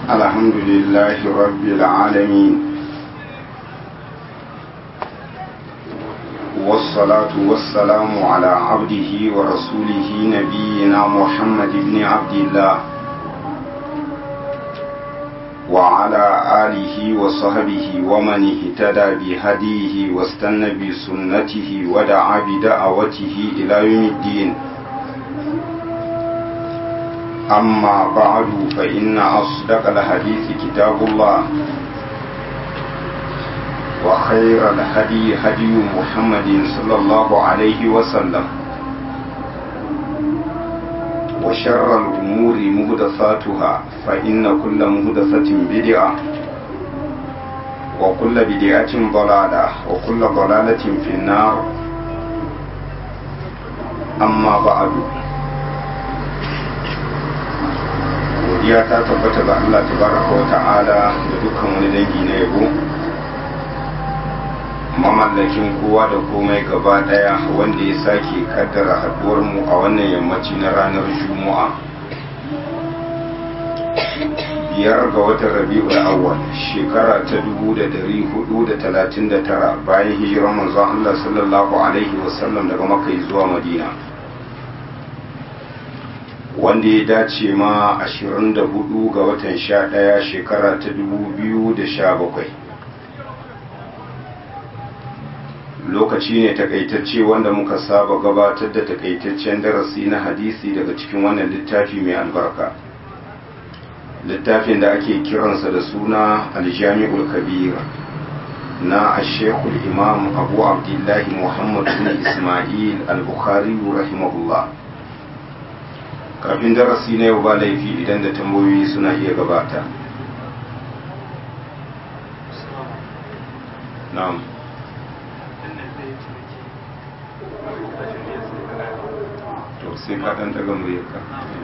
الحمد لله رب العالمين والصلاة والسلام على عبده ورسوله نبينا محمد بن عبد الله وعلى آله وصحبه ومن اهتدى بهديه واستنى بسنته ودعا بدعوته إلى يوم الدين أما بعد فإن أصدق الحديث كتاب الله وخير الهدي هدي محمد صلى الله عليه وسلم وشر الأمور مهدثاتها فإن كل مهدثة بدعة وكل بدعة ضلالة وكل ضلالة في النار أما بعد godiya ta tabbata ga Allah tabaraka wa ta'ala da dukkan wani dangi na yabo mamallakin kowa da komai gaba daya wanda ya sake kaddara haduwar mu a wannan yammaci na ranar juma'a biyar ga watan rabi'ul awwal shekara ta 1439 bayan hijirar manzon Allah sallallahu alaihi wasallam daga makka zuwa madina wanda ya dace ma 24 ga watan 11 shekara ta 2017 lokaci ne takaitacce wanda muka saba gabatar da takaitaccen darasi na hadisi daga cikin wannan littafi mai albarka littafin da ake kiransa da suna aljami'ul kabir na ashekul imam abu abdullahi muhammad bin ismail al-bukhari rahimahullah kafin darasi na yau ba laifi idan da tambayoyi suna iya gabata na'am to sai ka dan daga muryarka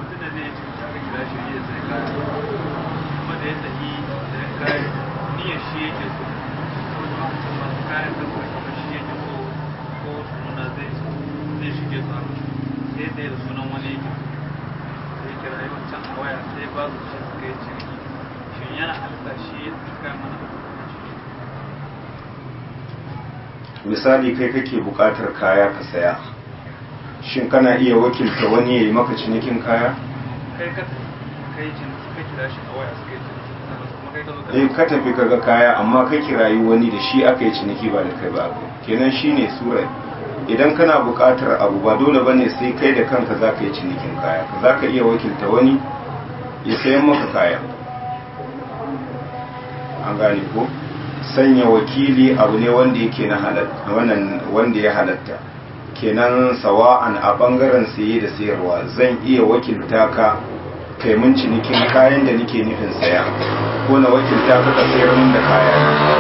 sai da sunan wani yake sai kira yi wancan a waya sai ba su shi suka yi ciniki shin yana halitta shi ya suka mana misali kai kake buƙatar kaya ka saya shin kana iya wakilta wani ya yi maka cinikin kaya kai ka kai ciniki suka kira shi a waya suka yi ciniki kuma kai ka zo eh ka tafi kaga kaya amma kai kirayi wani da shi aka yi ciniki ba da kai ba kenan shine surai idan kana buƙatar abu ba dole bane sai kai da kanka za ka yi cinikin kaya za ka iya wakilta wani ya sayan maka kaya an gane ko sanya wakili abu ne wanda yake na halatta wannan wanda ya halatta kenan sawa'an a bangaren saye da sayarwa zan iya wakilta ka kai mun cinikin kayan da nake nufin saya ko na wakilta ka ka sayar mun da kaya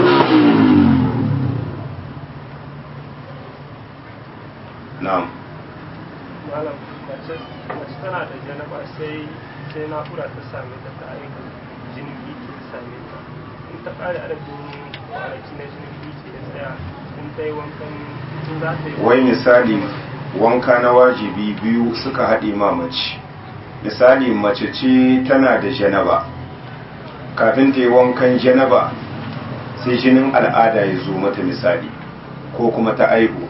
na'am malam mace tana da janaba sai sai naƙura ta same ta ta aika jinin biki ta same ta in ta ƙare adadin kwanaki na jinin biki ya tsaya in ta yi wankan in za ta yi wai misali wanka na wajibi biyu suka haɗe ma mace misali mace ce tana da janaba kafin ta yi wankan janaba sai jinin al'ada ya zo mata misali ko kuma ta aihu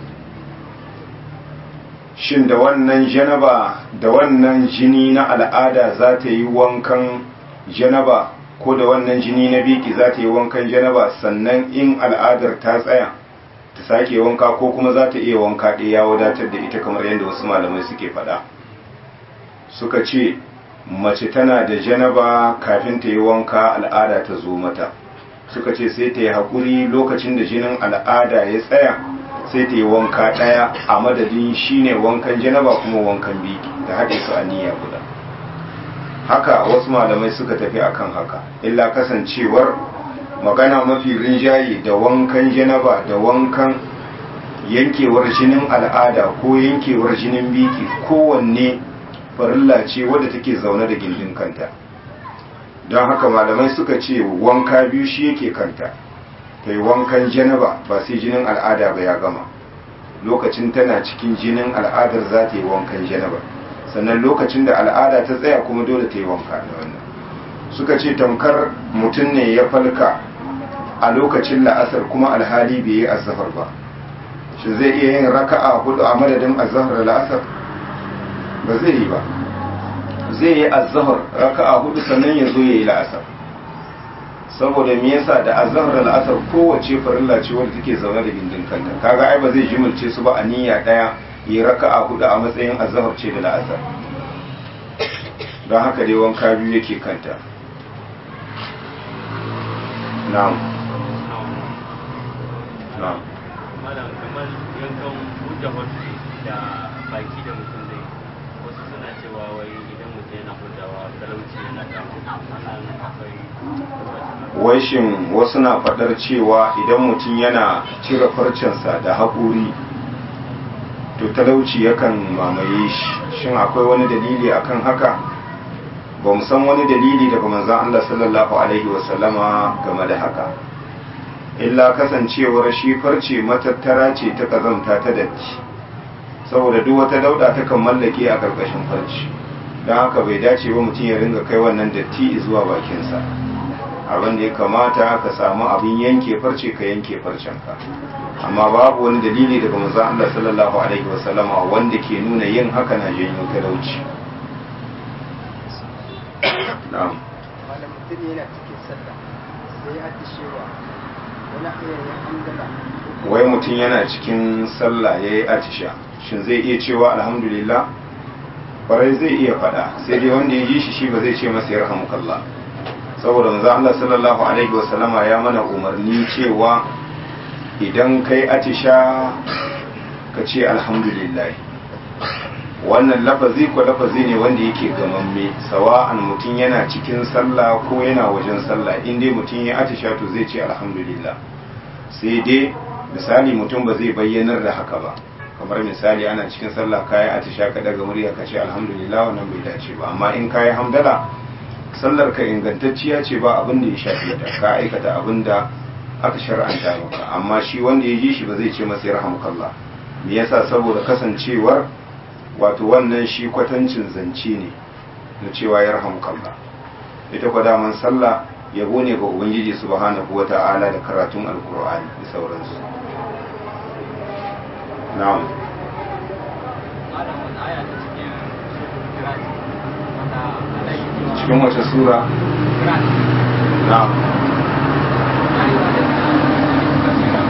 shin da wannan janaba da wannan jini na al'ada za ta yi wankan janaba ko da wannan jini na biki za ta yi wankan janaba sannan in al'adar ta tsaya ta sake wanka ko kuma za ta iya wanka ɗaya ya wadatar da ita kamar yadda wasu malamai suke faɗa suka ce mace tana da janaba kafin ta yi wanka al'ada ta zo mata suka ce sai ta yi haƙuri lokacin da jinin al'ada ya tsaya sai ta yi wanka ɗaya a madadin shine wankan janaba kuma wankan biki da haɗe su a niyya guda haka wasu malamai suka tafi akan haka illa kasancewar magana mafi rinjaye da wankan janaba da wankan yankewar jinin al'ada ko yankewar jinin biki kowanne farilla ce wadda take zaune da gindin kanta don haka malamai suka ce wanka biyu shi yake kanta ta yi wankan janaba ba sai jinin al'ada ba ya gama lokacin tana cikin jinin al'adar za ta yi wankan janaba sannan lokacin da al'ada ta tsaya kuma dole ta yi wanka da wannan suka ce tamkar mutum ne ya falka a lokacin la'asar kuma alhali bai yi azhar ba shi zai iya yin raka'a hudu a madadin azhar da la'asar ba zai yi ba zai yi azhar raka'a hudu sannan ya zo ya yi la'asar saboda me yasa da azhar da la'asar kowace farilla ce wadda take zaune da gindin kanta kaga ai ba zai jimilce su ba a niyya daya yi raka'a hudu a matsayin azhar ce da la'asar don haka dai wanka biyu yake kanta na'am na'am malam kamar yankan buɗe hotu da baki da mutum zai wasu suna cewa wai idan mutum yana hutawa talauci yana damu sannan akwai wai shin wasu na faɗar cewa idan mutum yana cire farcensa da haƙuri to talauci yakan mamaye shi shin akwai wani dalili akan haka ba mu san wani dalili daga manzon Allah sallallahu alaihi wasallama game da haka illa kasancewar shi farce matattara ce ta kazanta ta datti saboda duk wata dauda ta kan mallake a karkashin farce don haka bai dace ba mutum ya ringa kai wannan datti zuwa bakinsa abin da ya kamata ka samu abin yanke farce ka yanke farcenka amma babu wani dalili daga manzon Allah sallallahu alaihi wasallama wanda ke nuna yin haka na janyo talauci na'am wanda mutum yana cikin sallah sai ya atishewa wani hanyar ya hamdala wai mutum yana cikin sallah ya yi atisha shin zai iya cewa alhamdulillah kwarai zai iya faɗa sai dai wanda ya ji shi shi ba zai ce masa ya rahamukallah saboda manzo Allah sallallahu alaihi wasallama ya mana umarni cewa idan kai atisha ka ce alhamdulillah wannan lafazi ko lafazi ne wanda yake gamamme sawa'an mutum yana cikin sallah ko yana wajen sallah in dai mutum ya atisha to zai ce alhamdulillah sai dai misali mutum ba zai bayyanar da haka ba kamar misali ana cikin sallah kayi atisha ka daga murya ka ce alhamdulillah wannan bai dace ba amma in kayi hamdala sallar ka ingantacciya ce ba abin da ya shafi ta ka aikata abin da aka shar'anta maka amma shi wanda ya ji shi ba zai ce masa yarhamukallah me yasa saboda kasancewar wato wannan shi kwatancin zance ne na cewa yarhamukallah ita kwa daman sallah yabo ne ga ubangiji subhanahu wata'ala da karatun alkur'ani da sauransu na'am malam wani aya ta cikin suratul Hujurat wanda Allah ya ce cikin wace sura Hujurat na'am ya yi wa da kasira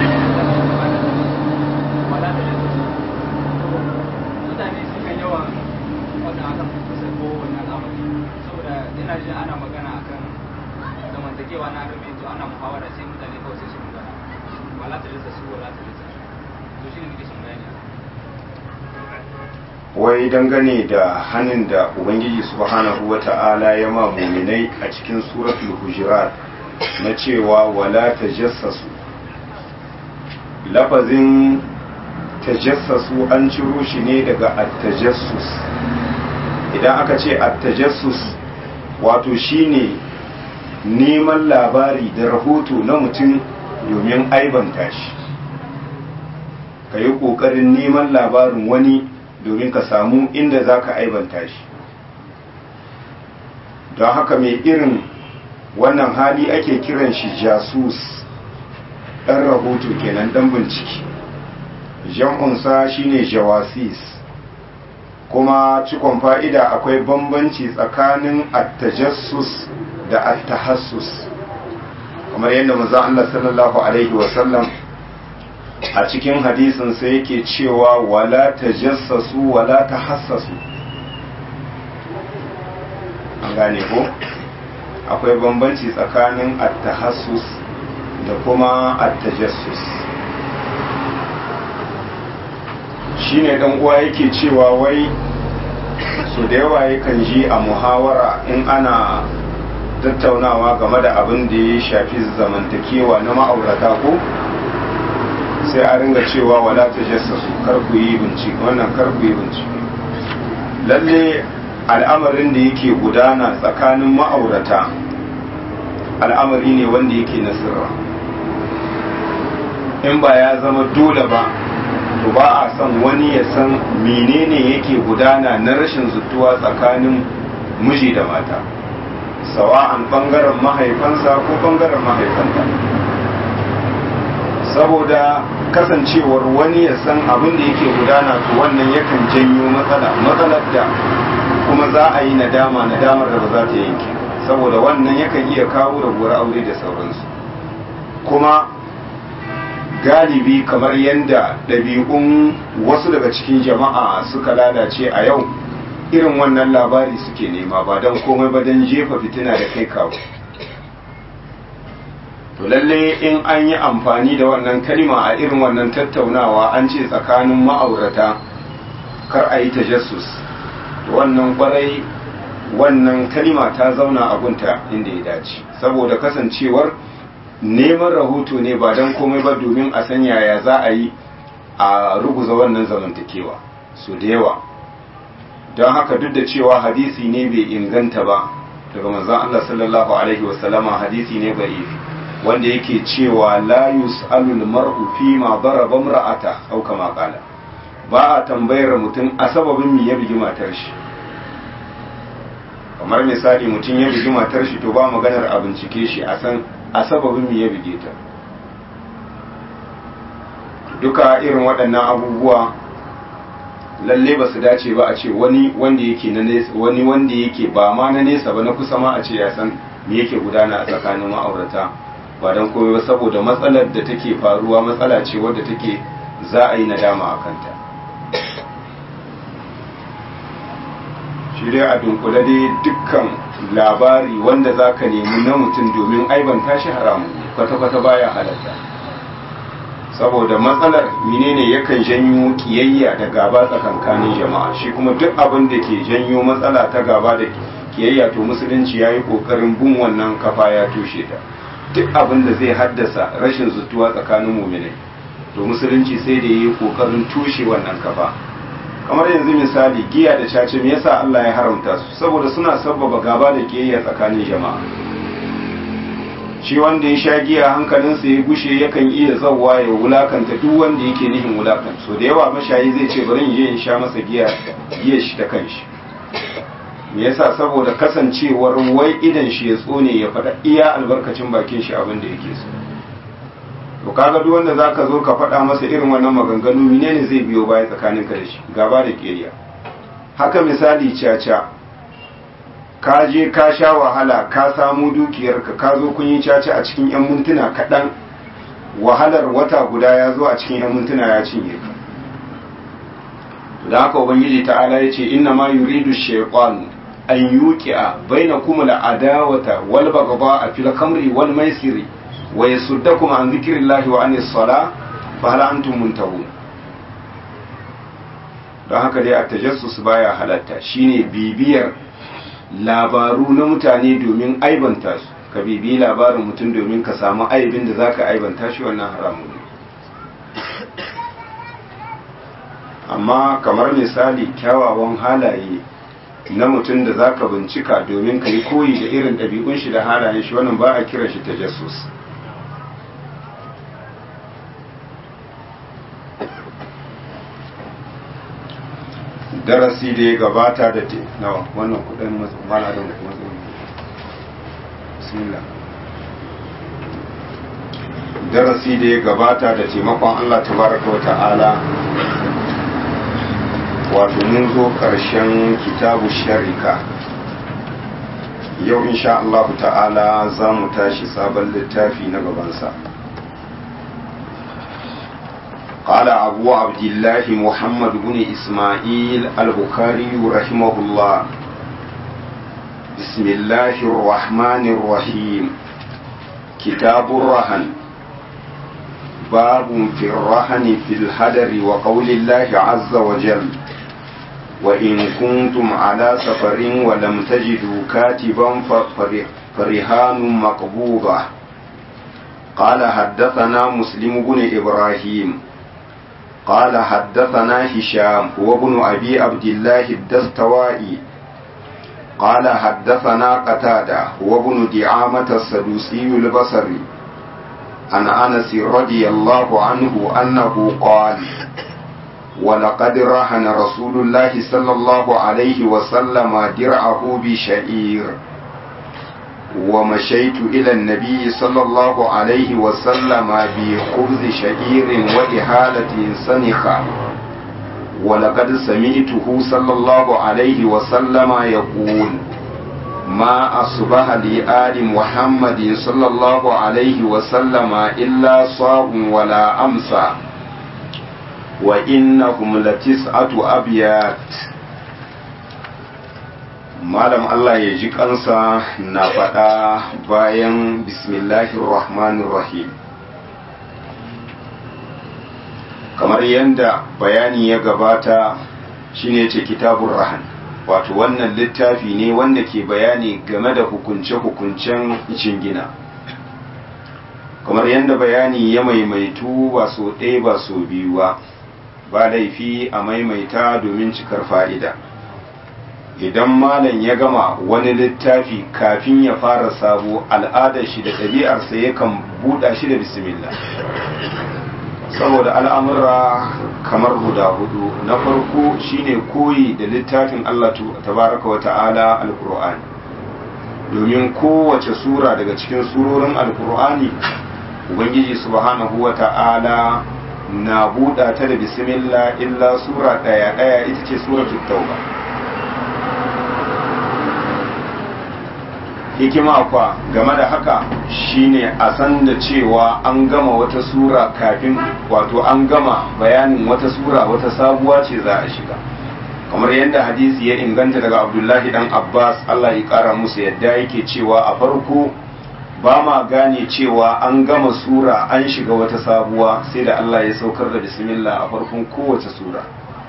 wala da jinsu mutane suka yawan wata akan kusa ko wani al'amari saboda ina jin ana magana akan zamantakewa na adam yanzu ana muhawara sai mutane kawai sai su magana wala ta jinsu su wala ta jinsu to shi ne nake son bayani wai dangane da hannun da ubangiji subhanahu wata'ala ya ma muminai a cikin suratul hujurat na cewa wala tajassasu lafazin tajassasu an ciro shi ne daga at-tajassus idan aka ce at-tajassus wato shine neman labari da rahoto na mutum domin aibanta shi ka yi ƙoƙarin neman labarin wani domin ka samu inda za ka aibanta shi don haka mai irin wannan hali ake kiran shi jasus ɗan rahoto kenan ɗan bincike jam'unsa shine jawasis kuma cikon fa'ida akwai bambanci tsakanin attajassus da attahassus kamar yadda maza Allah sallallahu Alaihi wasallam a cikin hadisin sai yake cewa wala tajassasu wala tahassasu an gane ko akwai bambanci tsakanin attahassus da kuma attajassus shine dan uwa yake cewa wai so da yawa yakan ji a muhawara in ana tattaunawa game da abin da ya shafi zamantakewa na ma'aurata ko sai a ringa cewa wala ta jassasu kar ku yi bincike wannan kar ku yi bincike lalle al'amarin da yake gudana tsakanin ma'aurata al'amari ne wanda yake na sirra in ba ya zama dole ba to ba a son wani ya san menene yake gudana na rashin zutuwa tsakanin miji da mata sawa'an bangaren mahaifansa ko bangaren mahaifanta saboda kasancewar wani ya san abin da yake gudana to wannan yakan janyo matsala matsalar da kuma za a yi nadama nadamar da ba za ta yanke saboda wannan yakan iya kawo rabuwar aure da sauransu kuma galibi kamar yadda ɗabi'un wasu daga cikin jama'a suka lalace a yau irin wannan labari suke nema ba don komai ba don jefa fitina da kai kawo to lalle in an yi amfani da wannan kalma a irin wannan tattaunawa an ce tsakanin ma'aurata kar a yi tajassus to wannan kwarai wannan kalma ta zauna a gunta inda ya dace saboda kasancewar neman rahoto ne ba don komai ba domin a san yaya za a yi a ruguza wannan zamantakewa su da yawa don haka duk da cewa hadisi ne bai inganta ba daga manzon Allah sallallahu alaihi wasallama hadisi ne bai wanda yake cewa la yus'alul mar'u fi ma daraba imra'ata aw kama qala ba a tambayar mutum a sababin me ya bigi matar shi kamar misali mutum ya bigi matar shi to ba maganar a bincike shi a san a sababin me ya bige ta duka irin waɗannan abubuwa lalle ba su dace ba a ce wani wanda yake na nesa wani wanda yake ba ma na nesa ba na kusa ma a ce ya san me yake gudana a tsakanin ma'aurata ba don komai ba saboda matsalar da take faruwa matsala ce wadda take za a yi nadama a kanta shi dai a dunkule dai dukkan labari wanda za ka nemi na mutum domin aibanta shi haramu kwata-kwata baya halatta saboda matsalar menene yakan janyo kiyayya da gaba tsakankanin jama'a shi kuma duk abin da ke janyo matsala ta gaba da kiyayya to musulunci ya yi ƙoƙarin bin wannan kafa ya tushe ta duk abin da zai haddasa rashin zutuwa tsakanin muminai to musulunci sai da yi kokarin tushe wannan kafa kamar yanzu misali giya da cace me yasa Allah ya haramta su saboda suna sabbaba gaba da kiyayya tsakanin jama'a shi wanda ya sha giya hankalinsa ya gushe yakan iya zawwa ya wulakanta duk wanda yake nihin wulakan so da yawa mashayi zai ce bari in je in sha masa giya giya shi ta kanshi me yasa saboda kasancewar wai idan shi ya tsone ya faɗa iya albarkacin bakin shi abin da yake so to kaga duk wanda zaka zo ka faɗa masa irin wannan maganganu menene zai biyo baya tsakanin ka da shi gaba da keriya haka misali caca ka je ka sha wahala ka samu dukiyarka ka zo kun yi caca a cikin yan mintuna kaɗan wahalar wata guda ya zo a cikin yan mintuna ya cinye ka da haka ubangiji ta'ala ya ce inna ma yuridu shaytanu an yuqi'a bainakum al-adawata wal baghdha fil khamri wal maisiri wa yasuddakum an dhikrillahi wa anis salah fa hal antum muntahun don haka dai at-tajassus baya halatta shine bibiyar labaru na mutane domin aibanta su ka bibi labarin mutum domin ka samu aibin da zaka aibanta shi wannan haramun ne amma kamar misali kyawawan halaye na mutum da zaka bincika domin ka yi koyi da irin ɗabi'un shi da halayen shi wannan ba a kira shi ta jasus darasi da ya gabata da te nawa wannan kudin mana da matsayin bismillah darasi da ya gabata da taimakon Allah tabaraka wa ta'ala wato mun zo ƙarshen kitabu sharika yau insha Allah ta'ala za mu tashi sabon littafi na gabansa قال أبو عبد الله محمد بن إسماعيل البخاري رحمه الله بسم الله الرحمن الرحيم كتاب الرهن باب في الرهن في الهدر وقول الله عز وجل وإن كنتم على سفر ولم تجدوا كاتبا فرهان مقبوضة قال حدثنا مسلم بن إبراهيم قال حدثنا هشام وابن أبي عبد الله الدستوائي قال حدثنا قتادة وابن دعامة السدوسي البصري عن أنس رضي الله عنه أنه قال ولقد رهن رسول الله صلى الله عليه وسلم درعه بشعير ومشيت إلى النبي صلى الله عليه وسلم بخبز شعير وإهالة سنخة ولقد سمعته صلى الله عليه وسلم يقول ما أصبح لآل محمد صلى الله عليه وسلم إلا صاب ولا أمسى وإنهم لتسعة أبيات malam Allah ya ji kansa na faɗa bayan bismillahir rahmanir rahim kamar yadda bayani ya gabata shine ce kitabun rahan wato wannan littafi ne wanda ke bayani game da hukunce-hukuncen jingina kamar yadda bayani ya maimaitu ba so ɗaya ba so biyu ba ba laifi a maimaita domin cikar fa'ida idan malam ya gama wani littafi kafin ya fara sabo al'adar shi da ɗabi'arsa yakan buɗa shi da bismillah saboda al'amura kamar guda hudu na farko shine koyi da littafin Allah tabaraka wa ta'ala al-Qur'ani domin kowace sura daga cikin surorin al-Qur'ani ubangiji subhanahu wa ta'ala na buɗa ta da bismillah illa sura ɗaya ɗaya ita ce suratul tauba hikima kwa game da haka shine a san da cewa an gama wata sura kafin wato an gama bayanin wata sura wata sabuwa ce za a shiga kamar yadda hadisi ya inganta daga abdullahi dan abbas allah ya kara musu yadda yake cewa a farko ba ma gane cewa an gama sura an shiga wata sabuwa sai da allah ya saukar da bismillah a farkon kowace sura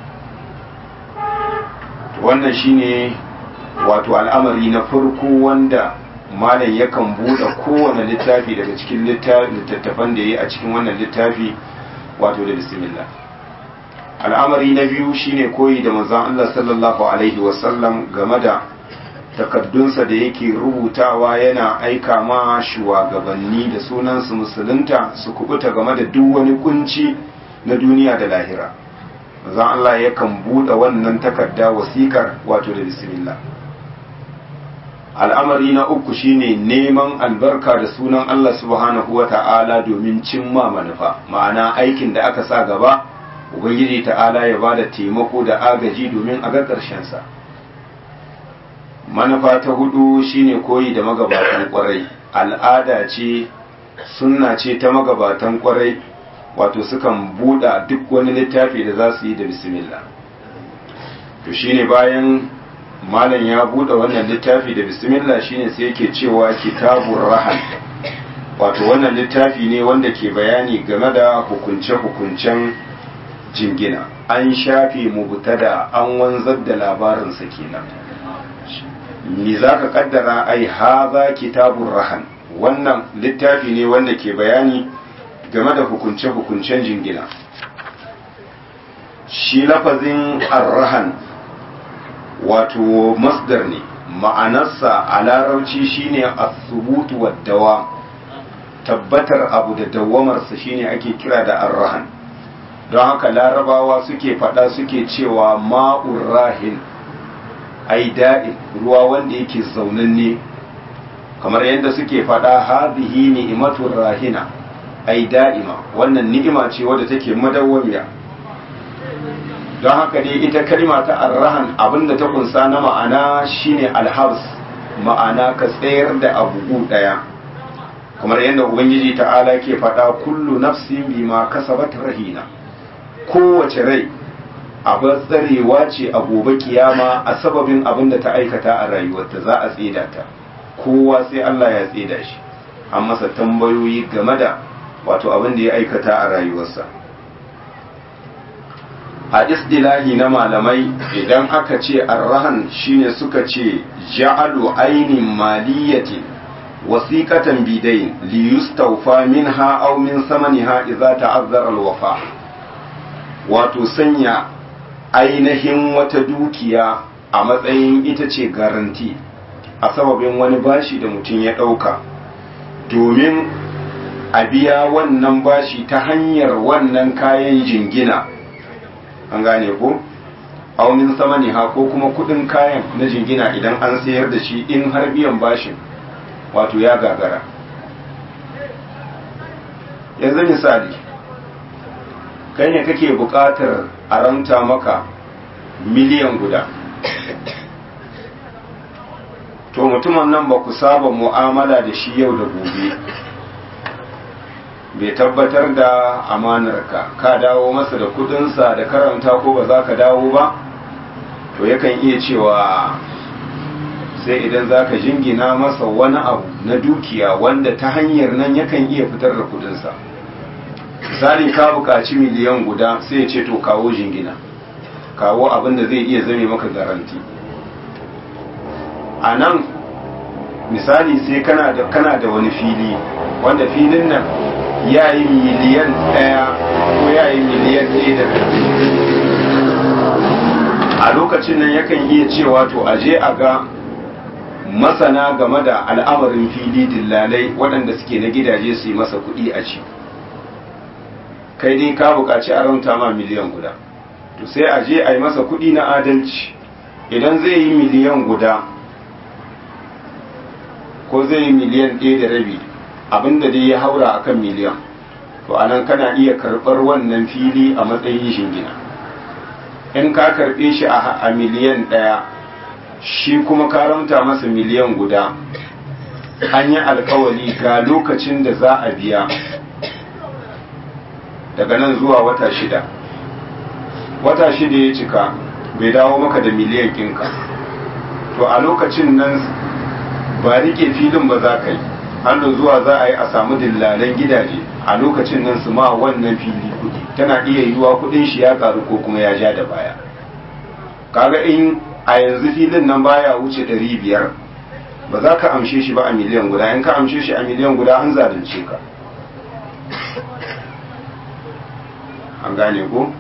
wannan shine wato al'amari na farko wanda malam yakan buɗe kowane littafi daga cikin littattafan da ya yi a cikin wannan littafi wato da bismillah al'amari na biyu shine koyi da manzon Allah sallallahu alaihi wasallam game da takaddunsa da yake rubutawa yana aika ma shugabanni da sunansu musulunta su kubuta game da duk wani kunci na duniya da lahira manzon Allah yakan buɗe wannan takarda wasikar wato da bismillah al'amari na uku shine neman albarka da sunan Allah subhanahu wa ta'ala domin cimma manufa ma'ana aikin da aka sa gaba ubangiji ta'ala ya bada taimako da agaji domin a ga ƙarshensa manufa ta hudu shine koyi da magabatan kwarai al'ada ce sunna ce ta magabatan kwarai wato sukan buɗa duk wani littafi da za su yi da bismillah to shine bayan malam ya bude wannan littafi da bismillah shine sai yake cewa kitabur rahan wato wannan littafi ne wanda ke bayani game da hukunce-hukuncen jingina an shafe mubtada an wanzar da labarinsa kenan me za ka kaddara ai haza kitabur rahan wannan littafi ne wanda ke bayani game da hukunce-hukuncen jingina shi lafazin arrahan wato masdar ne ma'anarsa a larabci shine as-subutu wad-dawa tabbatar abu da dawamarsa shine ake kira da arrahan don haka larabawa suke faɗa suke cewa ma'ur rahin ai da'in ruwa wanda yake zaunanne kamar yadda suke faɗa hadhihi ni'matur rahina ai da'ima wannan ni'ima ce wadda take madawwamiya don haka dai ita kalma ta arrahan abinda ta kunsa na ma'ana shine alhabs ma'ana ka tsayar da abu daya kamar yadda ubangiji ta'ala ke faɗa kullu nafsin bima kasabat rahina kowace rai abin tsarewa ce a gobe kiyama a sababin abin da ta aikata a rayuwarta za a tseda ta kowa sai Allah ya tseda shi an masa tambayoyi game da wato abin da ya aikata a rayuwarsa a isdilahi na malamai idan aka ce arrahan shine suka ce ja'alu ainin maliyati wasiqatan bidain li yustawfa minha aw min samaniha idza ta'azzara alwafa wato sanya ainihin wata dukiya a matsayin ita ce garanti a sababin wani bashi da mutum ya ɗauka domin a biya wannan bashi ta hanyar wannan kayan jingina an gane ko aunin sama ne ha ko kuma kudin kayan na jingina idan an sayar da shi in har biyan bashin wato ya gagara yanzu misali kai ne kake buƙatar a ranta maka miliyan guda to mutumin nan ba ku saba mu'amala da shi yau da gobe bai tabbatar da amanarka ka dawo masa da kudinsa da karanta ko ba za ka dawo ba to yakan iya cewa sai idan za ka jingina masa wani abu na dukiya wanda ta hanyar nan yakan iya fitar da kudinsa misali ka buƙaci miliyan guda sai ya ce to kawo jingina kawo abin da zai iya zame maka garanti a nan misali sai kana da kana da wani fili wanda filin nan ya yi miliyan ɗaya ko ya yi miliyan ɗaya da a lokacin nan yakan iya cewa to aje a ga masana game da al'amarin fili dillalai waɗanda suke na gidaje su yi masa kuɗi a ci kai dai ka buƙaci a rauta ma miliyan guda to sai a je a yi masa kuɗi na adalci idan zai yi miliyan guda ko zai yi miliyan ɗaya da rabi abinda dai ya haura akan miliyan to anan kana iya karɓar wannan fili a matsayin shingina in ka karɓe shi a miliyan ɗaya shi kuma ka rauta masa miliyan guda an yi alkawali ga lokacin da za a biya daga nan zuwa wata shida wata shida ya cika bai dawo maka da miliyan kinka to a lokacin nan ba rike filin ba za ka yi hannu zuwa za a yi a samu dillalan gidaje a lokacin nan su ma wannan fili kudi tana iya yiwuwa kudin shi ya karu ko kuma ya ja da baya kaga in a yanzu filin nan baya wuce ɗari biyar ba za ka amshe shi ba a miliyan guda in ka amshe shi a miliyan guda an zalunce ka an gane ko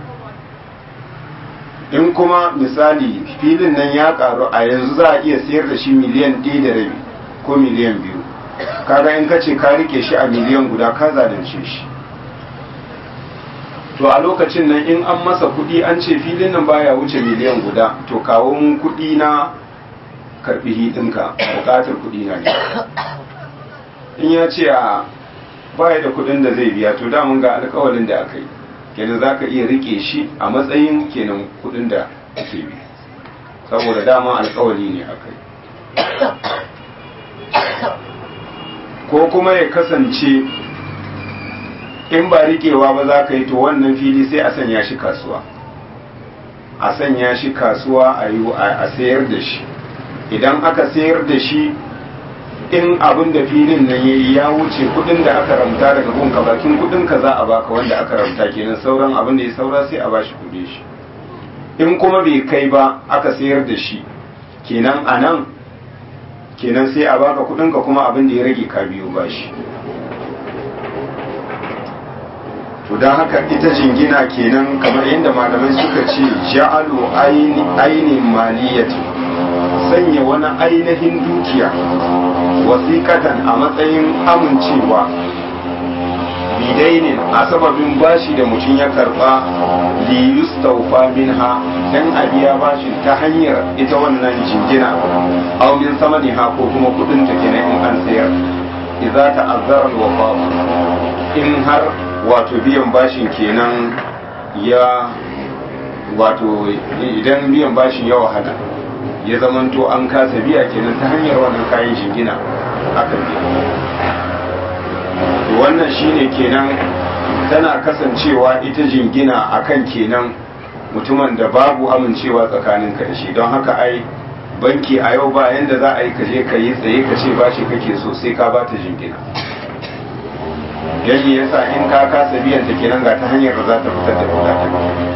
in kuma misali filin nan ya karu a yanzu za a iya sayar da shi miliyan ɗaya da rabi ko miliyan biyu kaga in ka ce ka rike shi a miliyan guda ka zalunce shi to a lokacin nan in an masa kuɗi an ce filin nan baya wuce miliyan guda to kawo mun kuɗi na karɓi hidinka buƙatar kuɗi na ne in ya ce a baya da kuɗin da zai biya to damun ga alƙawalin da aka yi kenan za ka iya rike shi a matsayin kenan kuɗin da ake bi saboda dama alƙawali ne aka yi ko kuma ya kasance in ba rikewa ba za ka yi to wannan fili sai a sanya shi kasuwa a sanya shi kasuwa a yi a sayar da shi idan aka sayar da shi in abin da filin nan yayi ya wuce kudin da aka ramta daga gunka bakin kudin ka za a baka wanda aka ramta kenan sauran abin da ya saura sai a bashi kudin shi in kuma bai kai ba aka sayar da shi kenan a nan kenan sai a baka kudin ka kuma abin da ya rage ka biyo bashi to don haka ita jingina kenan kamar yadda malamai suka ce ja'alu ainin maliyati sanya wani ainihin dukiya wasiƙatan a matsayin amincewa bidainin a sababin bashi da mutum ya karba li yustawfa minha dan a biya bashin ta hanyar ita wannan jingina aw min samaniha ko kuma kudin ta kenan in an sayar idza ta'azzara al-wafa in har wato biyan bashin kenan ya wato idan biyan bashin ya wahala ya zamanto an kasa biya kenan ta hanyar wannan kayan shingina aka biya wannan shine kenan tana kasancewa ita jingina akan kenan mutumin da babu amincewa tsakanin ka da shi don haka ai banki a yau ba yanda za a yi kaje ka yi tsaye ka ce bashi kake so sai ka bata jingina yayi yasa in ka kasa biyan ta kenan ga ta hanyar da za ta fitar da kuɗaɗen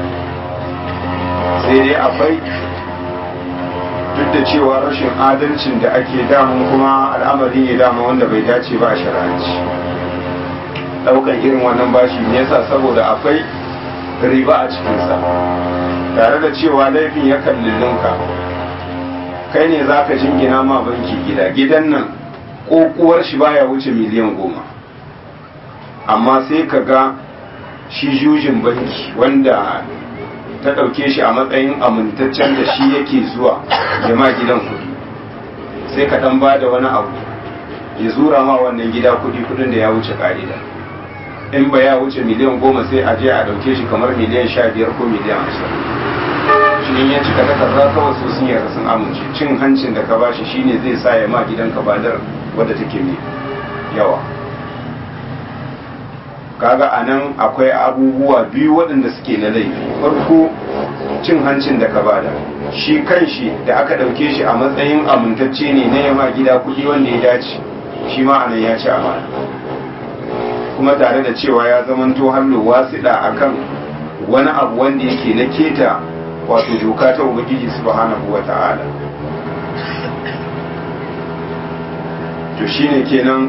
sai dai akwai duk da cewa rashin adalcin da ake damun kuma al'amari ne dama wanda bai dace ba a shari'anci daukan irin wannan bashi ne yasa saboda akwai riba a cikinsa tare da cewa laifin ya kallillinka kai ne za ka jingina ma banki gida gidan nan kokuwar shi baya wuce miliyan goma amma sai ka ga shi jujin banki wanda ta ɗauke shi a matsayin amintaccen da shi yake zuwa jama gidan kuɗi sai ka ɗan ba da wani abu ya zura ma wannan gida kudi kudin da ya wuce ka'ida in ba ya wuce miliyan goma sai a je a dauke shi kamar miliyan sha biyar ko miliyan ashirin shi in ya cika takarda kawai su sun yarda sun amince cin hancin da ka bashi shine zai sa ya ma gidanka badar wadda take mai yawa kaga a nan akwai abubuwa biyu waɗanda suke na laifi farko cin hancin da ka bada shi kan shi da aka ɗauke shi a matsayin amintacce ne na yama gida kuɗi wanda ya dace shi ma anan ya ci amana kuma tare da cewa ya zamanto hallo wasiɗa akan wani abu wanda yake na keta wato doka ta ubangiji subhanahu wa ta'ala to shine kenan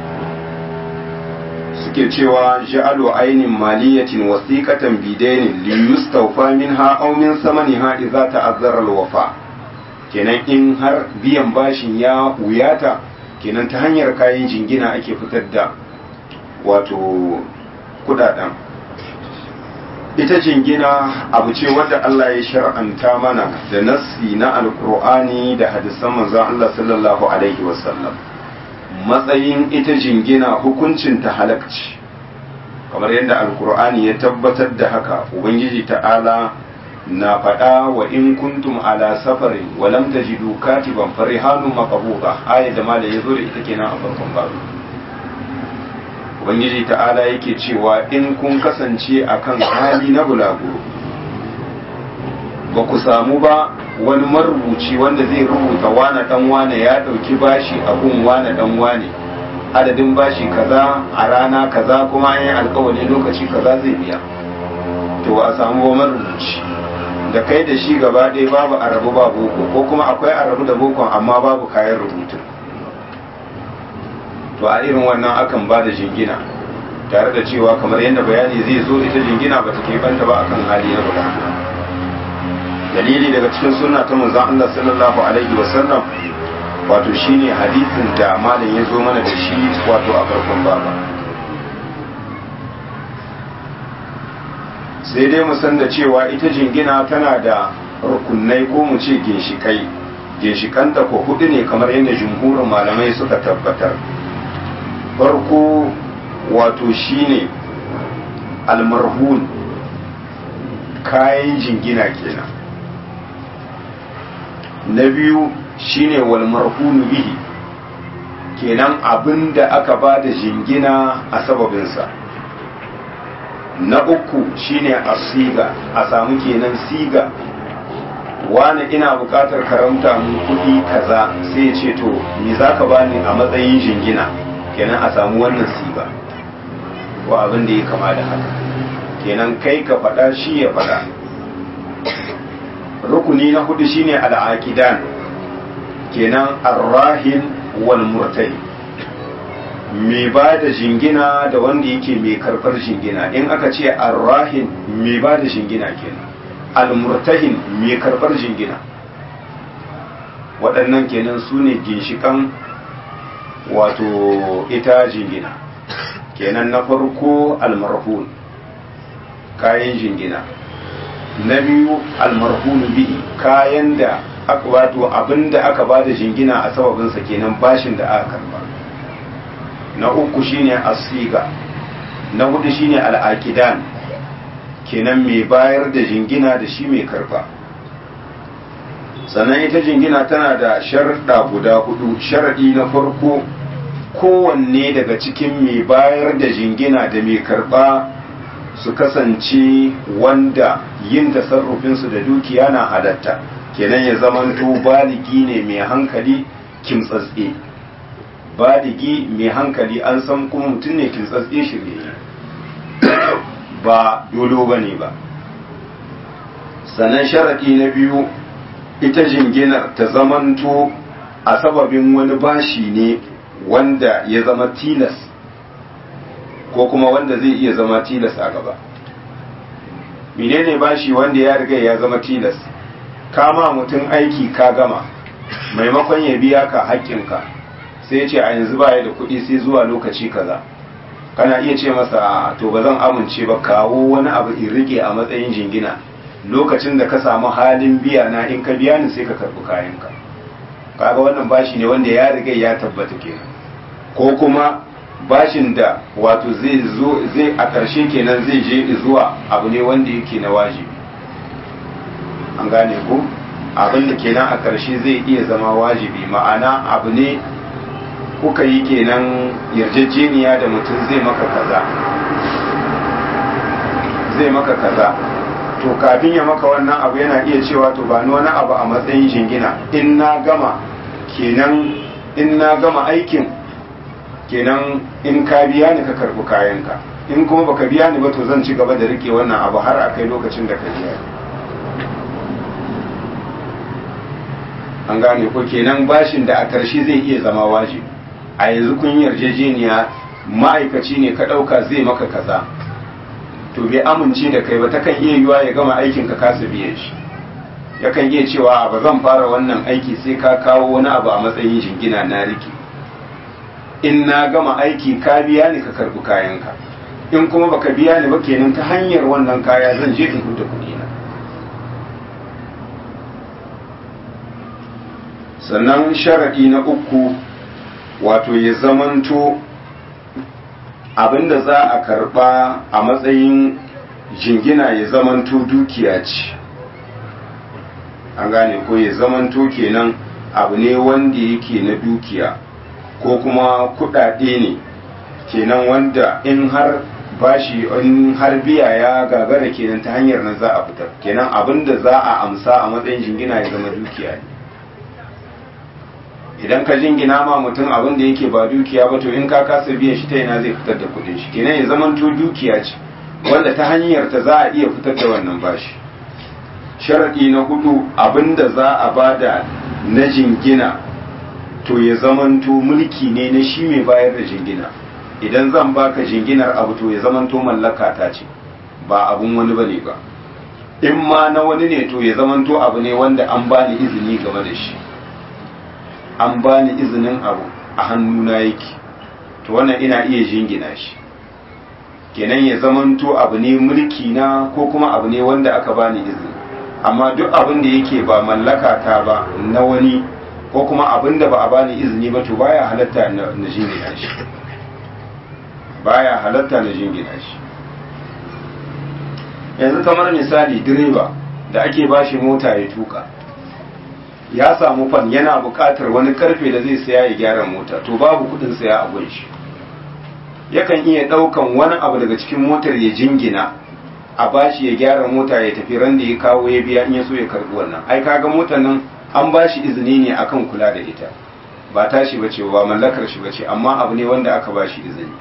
suke cewa ja'alu ainin maliyatin wasiqatan bidainin li yustawfa minha aw min samaniha idza ta'azzara al-wafa kenan in har biyan bashin ya wuyata kenan ta hanyar kayan jingina ake fitar da wato kudaden ita jingina abu ce wadda Allah ya shar'anta mana da nassi na alkur'ani da hadisan manzon Allah sallallahu alaihi wasallam matsayin ita jingina hukuncin ta halakci kamar yadda alkur'ani ya tabbatar da haka ubangiji ta'ala na faɗa wa in kuntum ala safarin wa lam tajidu katiban farihanun maqbuda aya da mala yazo da ita kenan a farkon babu ubangiji ta'ala yake cewa in kun kasance akan hali na bulaguro ba ku samu ba wani marubuci wanda zai rubuta wane dan wane ya dauki bashi a gun wane dan wane adadin bashi kaza a rana kaza kuma an yi alkawari lokaci kaza zai biya to a samu ba marubuci da kai da shi gaba ɗaya babu arabu ba boko ko kuma akwai arabu da bokon amma babu kayan rubutu to a irin wannan akan ba da jingina tare da cewa kamar yadda bayani zai zo ita jingina ba ta keɓanta ba akan hali na bukata dalili daga cikin sunna ta manzon Allah sallallahu alaihi wa sallam wato shine hadisin da malam ya zo mana da shi wato a farkon baba sai dai mu san da cewa ita jingina tana da rukunai ko mu ce ginshikai ginshikanta ko hudu ne kamar yadda jumhurin malamai suka tabbatar farko wato shine almarhun kayan jingina kenan na biyu shine wal marhunu bihi kenan abin da aka ba da jingina a sababinsa na uku shine asiga a samu kenan siga wani ina bukatar karamta mu kuɗi kaza sai ce to me za ka bani a matsayin jingina kenan a samu wannan siga ko abin da ya kama da haka kenan kai ka faɗa shi ya faɗa rukuni na hudu shine al'aqidan kenan arrahin wal murtali mai ba da jingina da wanda yake mai karfar jingina in aka ce arrahin mai ba da jingina kenan almurtahin mai karfar jingina waɗannan kenan su ne ginshikan wato ita jingina kenan na farko almarhun kayan jingina na biyu almarhunu bihi kayan da aka wato abinda aka ba da jingina a sababinsa kenan bashin da aka karba na uku shine asiga na hudu shine al'aqidan kenan mai bayar da jingina da shi mai karba sannan ita jingina tana da sharɗa guda hudu sharaɗi na farko kowanne daga cikin mai bayar da jingina da mai karba su kasance wanda yin tasarrufinsu da dukiya na halatta kenan ya zamanto baligi ne mai hankali kimtsatse baligi mai hankali an san kuma mutum ne kimtsatse shirye ba dolo ba ne ba sannan sharaɗi na biyu ita jinginar ta zamanto a sababin wani bashi ne wanda ya zama tilas ko kuma wanda zai iya zama tilas a gaba menene bashi wanda ya riga ya zama tilas kama mutum aiki ka gama maimakon ya biya ka haƙƙinka sai ya ce a yanzu baya da kuɗi sai zuwa lokaci kaza kana iya ce masa to ba zan amince ba kawo wani abu in rike a matsayin jingina lokacin da ka samu halin biya na in ka biya ni sai ka karɓi kayanka kaga wannan bashi ne wanda ya riga ya tabbata kenan ko kuma bashin da wato zai zo zai a ƙarshe kenan zai je zuwa abu ne wanda yake na wajibi an gane ko abin da kenan a ƙarshe zai iya zama wajibi ma'ana abu ne kuka yi kenan yarjejeniya da mutum zai maka kaza zai maka kaza to kafin ya maka wannan abu yana iya cewa to ba ni wani abu a matsayin shingina in na gama kenan in na gama aikin kenan in ka biya ni ka karbi kayanka in kuma baka biya ni ba to zan ci gaba da rike wannan abu har a kai lokacin da ka biya an gane ko kenan bashin da a ƙarshe zai iya zama wajibi a yanzu kun yarjejeniya ma'aikaci ne ka ɗauka zai maka kaza to bai amince da kai ba ta kan iya yiwa ya gama aikin ka kasa biyan shi yakan iya cewa ba zan fara wannan aiki sai ka kawo wani abu a matsayin jingina na riki in na gama aiki ka biya ni ka karbi kayanka in kuma baka biya ni ba kenan ta hanyar wannan kaya zan je in huta kuɗi na sannan sharaɗi na uku wato ya zamanto abinda za a karba a matsayin jingina ya zamanto dukiya ce an gane ko ya zamanto kenan abu ne wanda yake na dukiya ko kuma kudade ne kenan wanda in har bashi in har biya ya gagara kenan ta hanyar nan za a fitar kenan abinda za a amsa a matsayin jingina ya zama dukiya ne idan ka jingina ma mutum abin da yake ba dukiya ba to in ka kasa biyan shi ta yana zai fitar da kudin shi kenan ya zama to dukiya ce wanda ta hanyar ta za a iya fitar da wannan bashi sharadi na hudu abin da za a bada na jingina to ya zama to mulki ne na shi mai bayar da jingina idan zan baka jinginar abu to ya zama to mallaka ta ce ba abun wani bane ba in ma na wani ne to ya zama to abu ne wanda an bani izini game da shi an bani izinin abu a hannuna yake to wannan ina iya jingina shi kenan ya zamanto abu ne mulki na ko kuma abu ne wanda aka bani izini amma duk abin da yake ba mallaka ta ba na wani ko kuma abin da ba a bani izini ba to baya halatta na jingina shi baya halatta na jingina shi yanzu kamar misali direba da ake bashi mota ya tuka ya samu fan yana buƙatar wani karfe da zai saya ya gyara mota to babu kudin saya a gun shi yakan iya ɗaukan wani abu daga cikin motar ya jingina a bashi ya gyara mota ya tafi ran da ya kawo ya biya in ya so ya karbi wannan ai kaga motar nan an bashi izini ne akan kula da ita ba tashi bace ba mallakar shi bace amma abu ne wanda aka bashi izini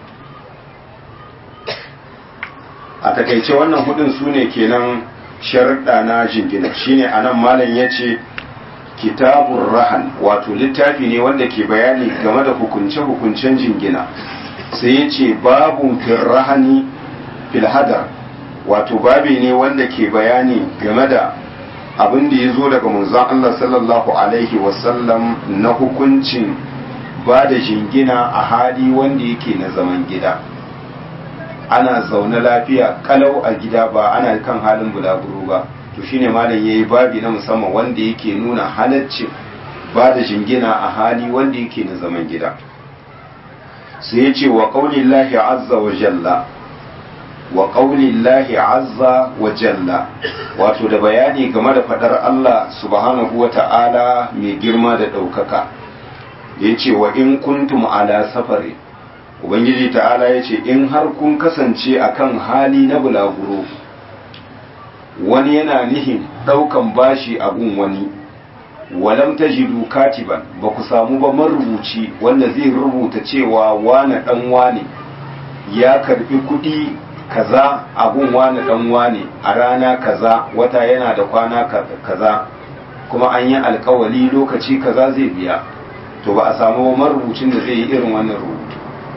a takaice wannan hudun su ne kenan sharuɗa na jingina shine anan malam ya ce kitabun rahan wato littafi ne wanda ke bayani game da hukunce-hukuncen jingina sai ya ce babun firrahani filhadar wato babi ne wanda ke bayani game da abin da ya zo daga manzon Allah sallallahu alaihi wasallam na hukuncin ba da jingina a hali wanda yake na zaman gida ana zaune lafiya kalau a gida ba ana kan halin bulaguro ba to shine malam yayi babi na musamman wanda yake nuna halaccin ba da jingina a hali wanda yake na zaman gida sai ya ce wa qaulillahi azza wa jalla wa qaulillahi azza wa jalla wato da bayani game da fadar Allah subhanahu wa ta'ala mai girma da ɗaukaka ya ce wa in kuntum ala safari ubangiji ta'ala ya ce in har kun kasance akan hali na bulaguro wani yana nihin ɗaukan bashi a gun wani walam tajidu katiban ba ku samu ba marubuci wanda zai rubuta cewa wane dan wane ya karbi kuɗi kaza a gun wane dan wane a rana kaza wata yana da kwana kaza kuma an yi alkawali lokaci kaza zai biya to ba a samu ba marubucin da zai yi irin wannan rubutu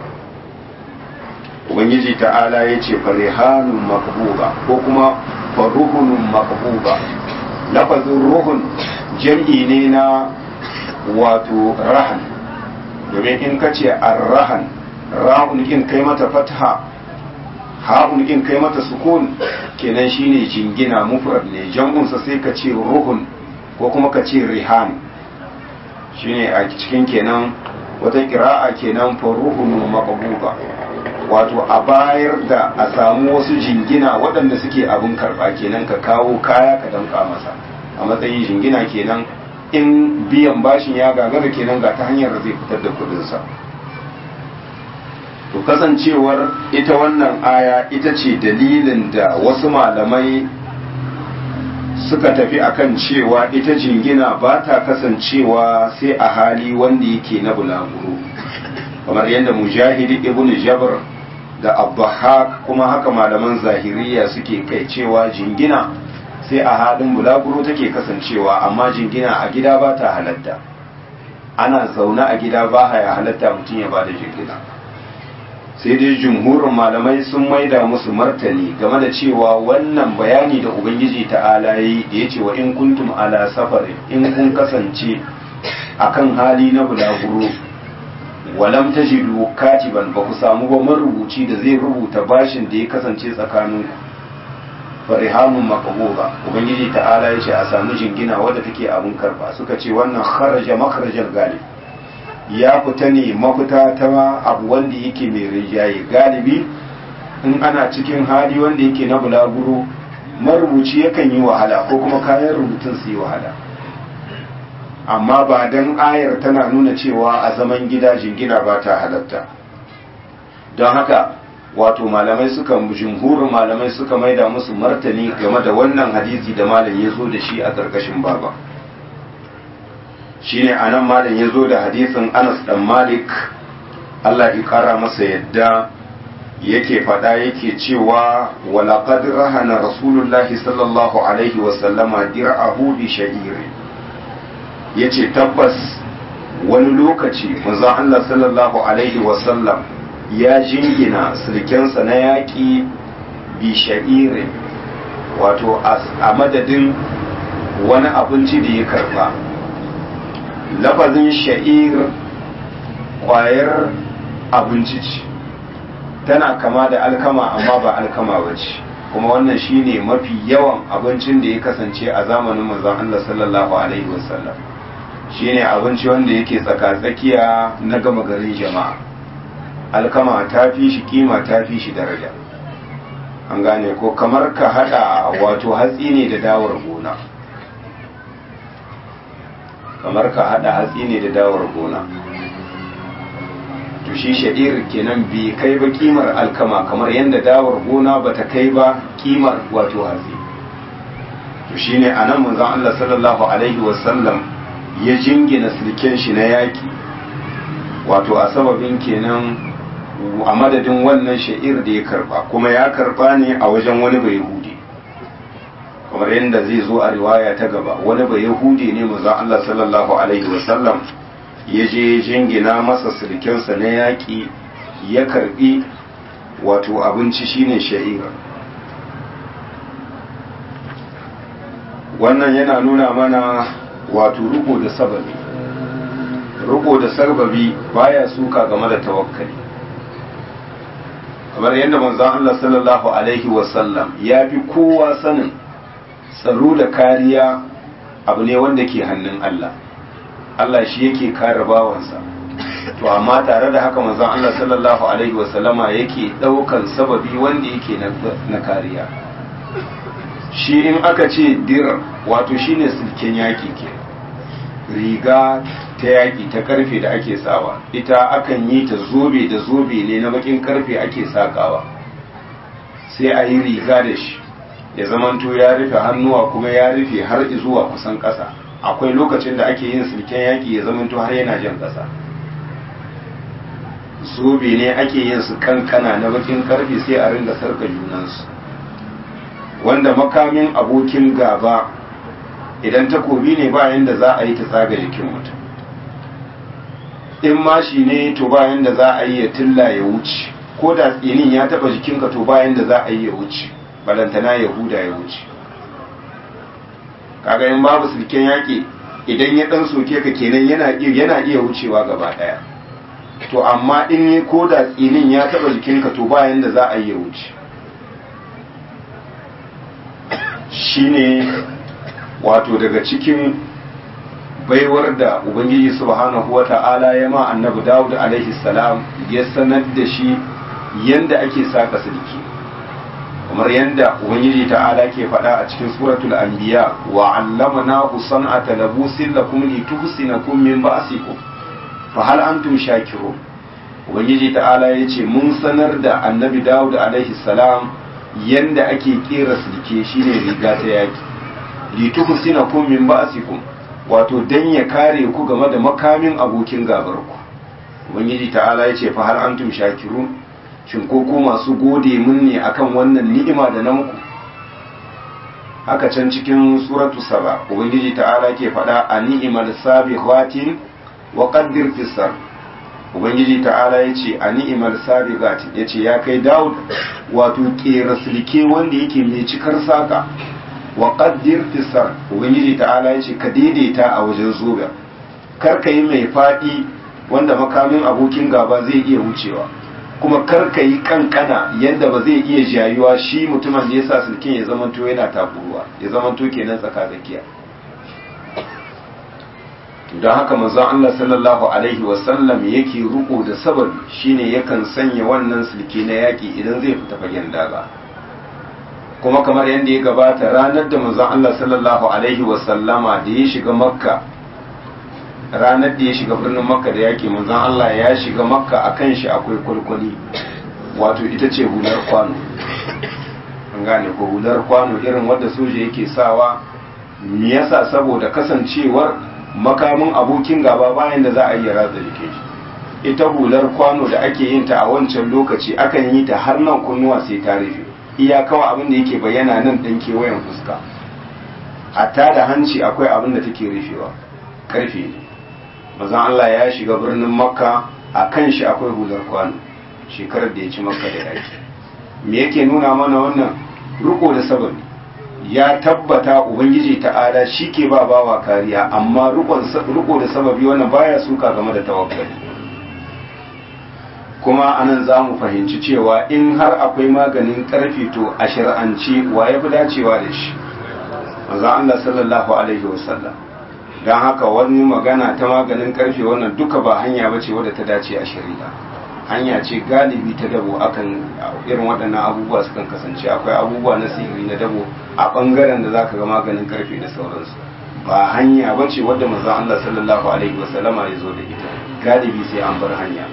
ubangiji ta'ala ya ce farihanun makbuba ko kuma faruhunun makbuba lafazin ruhun jam'i ne na wato rahan domin in ka ce arrahan ra'un in kai mata fatha ha'un in kai mata sukun kenan shine jingina mufrad ne jam'unsa sai ka ce ruhun ko kuma ka ce rihan shine a cikin kenan wata kira'a kenan faruhun maqbuba wato a bayar da a samu wasu jingina waɗanda suke abin karɓa kenan ka kawo kaya ka damƙa masa a matsayin jingina kenan in biyan bashin ya gagara kenan ga ta hanyar da zai fitar da kuɗinsa to kasancewar ita wannan aya ita ce dalilin da wasu malamai suka tafi akan cewa ita jingina ba ta kasancewa sai a hali wanda yake na bulaguro kamar yadda mujahidi ibn jabr da abbahak kuma haka malaman zahiriya suke kai cewa jingina sai a halin bulaguro take kasancewa amma jingina a gida ba ta halatta ana zaune a gida ba ya halatta mutum ya ba da jingina sai dai jumhurin malamai sun maida musu martani game da cewa wannan bayani da ubangiji ta'ala yi da ya ce wa in kuntum ala safari in kun kasance akan hali na bulaguro walam tajidu katiban ba ku samu ba marubuci da zai rubuta bashin da ya kasance tsakanin farihamun maqbuba ubangiji ta'ala ya ce a samu jingina wadda take abun karba suka ce wannan kharaja makharajal galib ya fita ne mafita ta abu wanda yake mai rinjaye galibi in ana cikin hali wanda yake na bulaguro marubuci yakan yi wahala ko kuma kayan rubutun su yi wahala amma ba dan ayar tana nuna cewa a zaman gida jingina ba ta halatta don haka wato malamai suka jumhurin malamai suka maida musu martani game da wannan hadisi da malam ya zo da shi a ƙarƙashin baba shine anan malam ya zo da hadisin Anas dan Malik Allah ya kara masa yadda yake faɗa yake cewa walaqad rahana rasulullahi sallallahu alaihi wa sallama dir'ahu bi sha'ir yace tabbas wani lokaci manzon Allah sallallahu alaihi wa sallam ya jingina sulkensa na yaƙi bi sha'ir wato a madadin wani abinci da ya karba lafazin sha'ir kwayar abinci ce tana kama da alkama amma ba alkama ba ce kuma wannan shine mafi yawan abincin da ya kasance a zamanin manzon Allah sallallahu alaihi wasallam shine abinci wanda yake tsaka-tsakiya na gama garin jama'a alkama ta fi shi kima ta fi shi daraja an gane ko kamar ka hada wato hatsi ne da dawar gona kamar ka hada hatsi ne da dawar gona to shi sha'ir kenan bai kai ba kimar alkama kamar yadda dawar gona ba ta kai ba kimar wato hatsi to shine anan manzon Allah sallallahu alaihi wasallam ya jingina silken shi na yaki wato a sababin kenan a madadin wannan sha'ir da ya karba kuma ya karba ne a wajen wani bai hudi kamar yadda zai zo a riwaya ta gaba wani bai yahudi ne maza Allah sallallahu alaihi wasallam ya je jingina masa sulkensa na yaƙi ya karbi wato abinci shine sha'ira wannan yana nuna mana wato riko da sababi riko da sababi baya suka game da tawakkali kamar yadda manzon Allah sallallahu alaihi wasallam ya fi kowa sanin tsaro da kariya abu ne wanda ke hannun Allah Allah shi yake kare bawansa to amma tare da haka manzon Allah sallallahu alaihi wasallama yake daukan sababi wanda yake na kariya shi in aka ce dir wato shine silken yaki ke riga ta yaki ta karfe da ake sawa ita akan yi ta zobe da zobe ne na bakin karfe ake sakawa sai a yi riga da shi ya zamanto ya rufe hannuwa kuma ya rufe har zuwa kusan ƙasa akwai lokacin da ake yin silken yaƙi ya zamanto har yana jan ƙasa zobe ne ake yin su kankana na bakin karfe sai a ringa sarka junansu wanda makamin abokin gaba idan takobi ne bayan da za a yi ta tsaga jikin mutum in mashi ne to bayan da za a yi ya tilla ya wuce ko da tsinin ya taba jikinka to bayan da za a yi ya wuce balantana yahuda ya wuce kaga in babu silken yaƙi idan ya dan soke ka kenan yana yana iya wucewa gaba daya to amma in yi ko da tsinin ya taba jikinka to bayan da za a yi ya wuce shine wato daga cikin baiwar da ubangiji subhanahu wa ta'ala ya ma annabi dawud alaihi salam ya sanar da shi yanda ake saka silki kamar yanda ubangiji ta'ala ke faɗa a cikin suratul anbiya wa allamnahu san'ata labusin lakum lituhsinakum min ba'sikum fa hal antum shakirun ubangiji ta'ala ya ce mun sanar da annabi dawud alaihi salam yanda ake kera silke shine riga ta yaki lituhsinakum min ba'sikum wato dan ya kare ku game da makamin abokin gabar ku ubangiji ta'ala ya ce fa hal antum shakirun shin ko ku masu gode mun ne akan wannan ni'ima da na muku haka can cikin suratu saba ubangiji ta'ala ke faɗa a ni'imal sabiqatin wa qaddir fisar ubangiji ta'ala ya ce a ni'imar sabiqat ya ce ya kai daud wato kera silke wanda yake mai cikar saka wa qaddir fisar ubangiji ta'ala ya ce ka daidaita a wajen zoga kar ka yi mai faɗi wanda makamin abokin gaba zai iya wucewa kuma kar ka yi kankana yadda ba zai iya jayuwa shi mutumin da ya sa silkin ya zamanto yana takuruwa ya zamanto kenan tsaka tsakiya don haka manzon Allah sallallahu alaihi wasallam yake ruko da sababi shine yakan sanya wannan silke na yaki idan zai fita fagen daga kuma kamar yadda ya gabata ranar da manzon Allah sallallahu alaihi wasallama da ya shiga makka ranar da ya shiga birnin makka da yaki manzon Allah ya shiga makka akan shi akwai kwalkwali wato ita ce hular kwano an gane ko hular kwano irin wadda soja yake sawa me yasa saboda kasancewar makamin abokin gaba bayan da za a yi ratsa jikin shi ita hular kwano da ake yin ta a wancan lokaci akan yi ta har nan kunnuwa sai ta rufe iya kawai abin da yake bayyana nan ɗan kewayen fuska hatta da hanci akwai abin da take rufewa karfe ne mazan Allah ya shiga birnin makka a kan shi akwai hular kwano shekarar da ya ci makka da yaki me yake nuna mana wannan riko da sababi ya tabbata ubangiji ta'ala shi ke ba bawa kariya amma riko da sababi wannan baya suka game da tawakkali kuma anan za mu fahimci cewa in har akwai maganin karfi to a shari'ance wa ya fi dacewa da shi manzo Allah sallallahu alaihi wasallam don haka wani magana ta maganin karfe wannan duka ba hanya bace wadda ta dace a shari'a hanya ce galibi ta dabo akan irin waɗannan abubuwa sukan kasance akwai abubuwa na sihiri na dabo a ɓangaren da zaka ga maganin karfe da sauransu ba hanya bace wadda manzo Allah sallallahu alaihi wasallama ya zo da ita galibi sai an bar hanya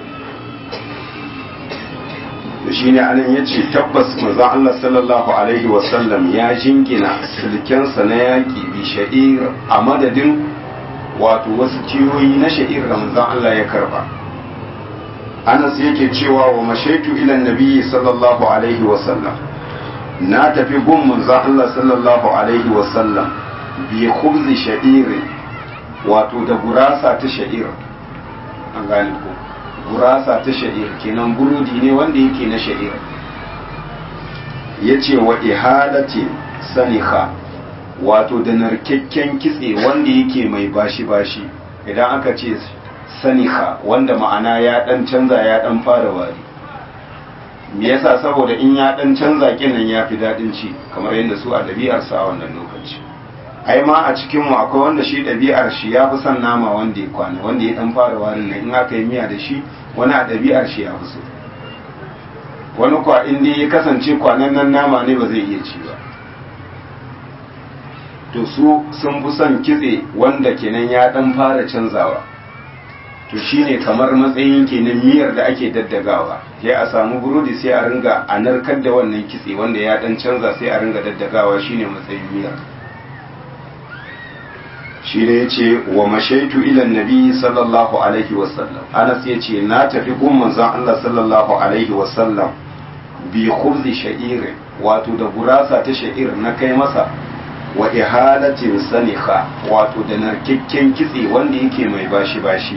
to shine anan yace tabbas manzo Allah sallallahu alaihi wasallam ya jingina sulkensa na yaki bi sha'ir a madadin wato wasu kiyoyi na sha'ir da manzo Allah ya karba Anas yake cewa wa mashaitu ila nabiyyi sallallahu alaihi wasallam na tafi gun manzo Allah sallallahu alaihi wasallam bi khubzi sha'ir wato da gurasa ta sha'ir an gane ko gurasa ta sha'ir kenan burudi ne wanda yake na sha'ir ya ce wa ihalatin saniha wato da narkakken kitse wanda yake mai bashi-bashi idan aka ce saniha wanda ma'ana ya dan canza ya dan fara wari me yasa saboda in ya dan canza kinan ya fi daɗin ci kamar yadda su a ɗabi'arsa a wannan lokaci ai ma a cikin mu akwai wanda shi ɗabi'ar shi ya fi son nama wanda ya kwana wanda ya dan fara warin nan in aka yi miya da shi wani a ɗabi'ar shi ya fi so wani kwa in dai ya kasance kwanan nan nama ne ba zai iya ci ba to su sun fi son kitse wanda kenan ya dan fara canzawa to shine kamar matsayin kenan miyar da ake daddagawa sai a samu burodi sai a ringa a narkar da wannan kitse wanda ya dan canza sai a ringa daddagawa shine matsayin miyar shi ne ya ce wa mashaitu ilan nabi sallallahu alaihi wasallam anas ya ce na tafi gun manzon Allah sallallahu alaihi wasallam bi khubzi sha'ir wato da gurasa ta sha'ir na kai masa wa ihalatin sanikha wato da narkakken kitse wanda yake mai bashi bashi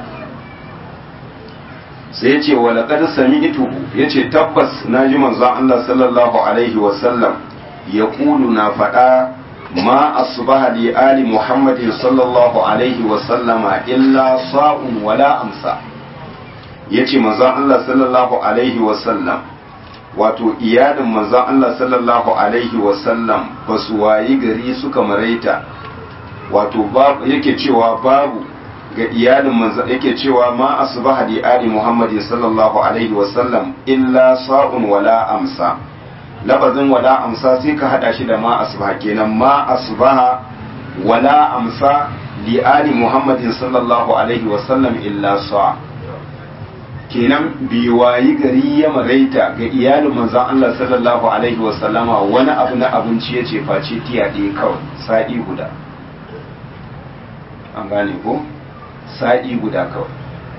sai ya ce wa laqad sami'tuhu yace tabbas naji manzon Allah sallallahu alaihi wasallam yaqulu na faɗa ما أصبح لآل محمد صلى الله عليه وسلم إلا صاء ولا أمسى yace manzon Allah sallallahu alaihi wasallam wato iyalin manzon Allah sallallahu alaihi wasallam ba su wayi gari suka maraita wato babu yake cewa babu ga iyalin manzo yake cewa ma asbaha li ali muhammadin sallallahu alaihi wa sallam illa sa'un wala amsa labazin wala amsa sai ka hada shi da ma asbaha kenan ma asbaha wala amsa li ali muhammadin sallallahu alaihi wa sallam illa sa kenan bi wayi gari ya maraita ga iyalin manzon Allah sallallahu alaihi wa sallama wani abu na abinci ya ce face tiya ɗaya kawai sa'i guda an gane ko sa'i guda kawai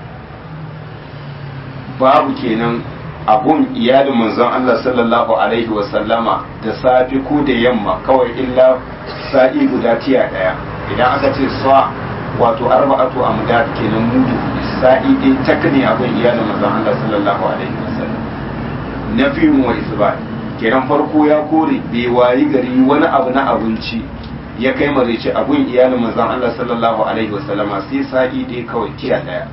babu kenan abun iyalin manzon Allah sallallahu alaihi wasallama da safi ko da yamma kawai illa sa'i guda tiya daya idan aka ce sa wato arba'atu amdad kenan mudu sa'i dai tak ne abun iyalin manzon Allah sallallahu alaihi wasallam nafiyun wa isbat kenan farko ya kore bai wayi gari wani abu na abinci ya kai marici abun iyalin manzon Allah sallallahu alaihi wasallama sai sa'i dai kawai tiya daya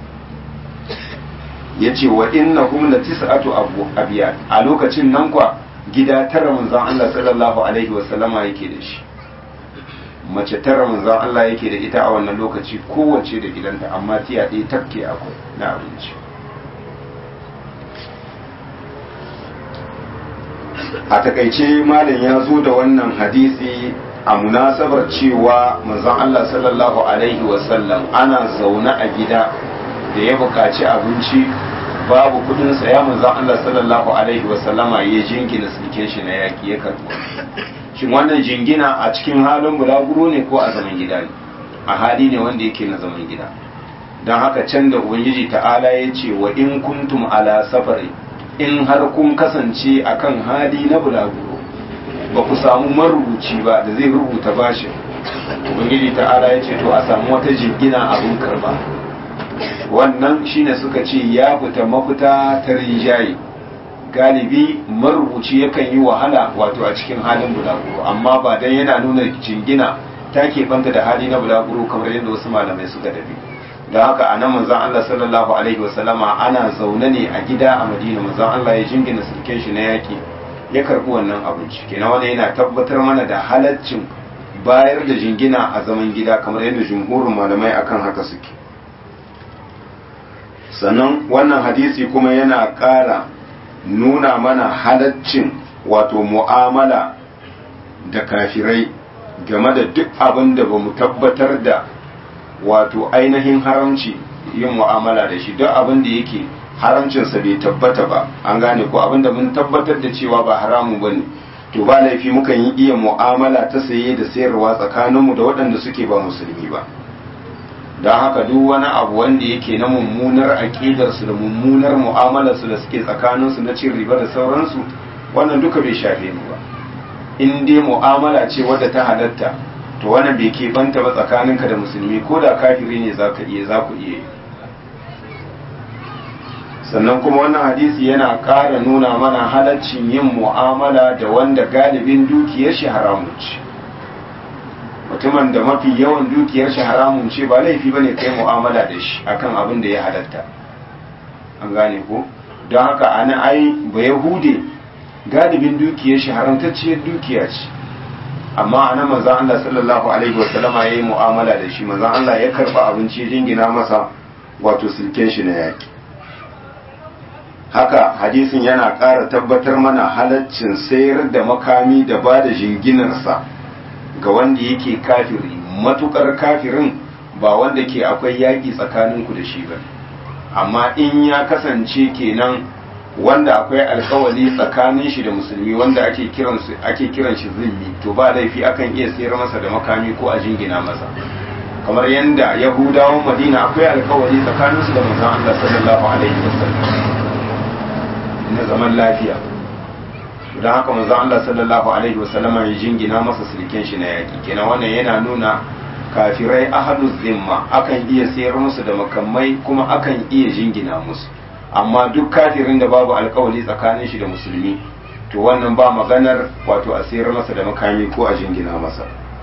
yace wa innahum la tis'atu abu abiyat a lokacin nan kwa gida tara manzon Allah sallallahu alaihi wasallama yake da shi mace tara manzon Allah yake da ita a wannan lokaci kowace da gidanta amma tiya ɗaya tafke akwai na abinci a takaice malam ya zo da wannan hadisi a munasabar cewa manzon Allah sallallahu alaihi wasallam ana zaune a gida da ya buƙaci abinci babu kudin saya manzon Allah sallallahu alaihi wasallama ya jingina sulken shi na yaki ya karbo shin wannan jingina a cikin halin bulaguro ne ko a zaman gida ne a hali ne wanda yake na zaman gida don haka can da ubangiji ta'ala ya ce wa in kuntum ala safari in har kun kasance akan hali na bulaguro ba ku samu marubuci ba da zai rubuta bashin ubangiji ta'ala ya ce to a samu wata jingina abin karba wannan shine suka ce ya fita mafita ta rinjaye galibi marubuci yakan yi wahala wato a cikin halin bulaguro amma ba dan yana nuna jingina ta banta da hali na bulaguro kamar yadda wasu malamai suka dabi don haka a nan manzon Allah sallallahu alaihi wasallama ana zaune ne a gida a Madina manzon Allah ya jingina sulken shi na yaki ya karbi wannan abinci kenan wannan yana tabbatar mana da halaccin bayar da jingina a zaman gida kamar yadda jumhurin malamai akan haka suke sannan wannan hadisi kuma yana ƙara nuna mana halaccin wato mu'amala da kafirai game da duk abin da ba mu tabbatar da wato ainihin haramci yin mu'amala da shi duk abin da yake haramcinsa bai tabbata ba an gane ko abin da mun tabbatar da cewa ba haramu ba ne to ba laifi mukan yi iya mu'amala ta saye da sayarwa tsakaninmu da waɗanda suke ba musulmi ba don haka duk wani abu wanda yake na mummunar aƙidarsu da mummunar mu'amalarsu da suke tsakaninsu na cin riba da sauransu wannan duka bai shafe mu ba in dai mu'amala ce wadda ta halatta to wannan bai keɓanta ba tsakaninka da musulmi ko da kafiri ne za ka iya za ku iya sannan kuma wannan hadisi yana ƙara nuna mana halaccin yin mu'amala da wanda galibin dukiyar shi haramun ce mutumin da mafi yawan dukiyar shi haramun ce ba laifi bane kai mu'amala da shi akan abin da ya halatta an gane ko don haka ana ai ba yahude galibin dukiyar shi haramtacciyar dukiya ce amma ana manzon Allah sallallahu alaihi wasallama yayi mu'amala da shi manzon Allah ya karba abinci jingina masa wato silken shi na yaki haka hadisin yana ƙara tabbatar mana halaccin sayar da makami da ba da jinginarsa ga wanda yake kafiri matukar kafirin ba wanda ke akwai yaƙi tsakaninku da shi ba amma in ya kasance kenan wanda akwai alkawali tsakanin shi da musulmi wanda ake kiran ake kiran shi zimmi to ba laifi akan iya sayar masa da makami ko a jingina masa kamar yadda yahudawan madina akwai alkawali tsakanin su da manzon Allah sallallahu alaihi wasallam na zaman lafiya don haka manzo Allah sallallahu alaihi wasallam ya jingina masa sulken shi na yaki kenan wannan yana nuna kafirai ahadu zimma akan iya sayar musu da makamai kuma akan iya jingina musu amma duk kafirin da babu alkawali tsakanin shi da musulmi to wannan ba maganar wato a sayar masa da makami ko a jingina masa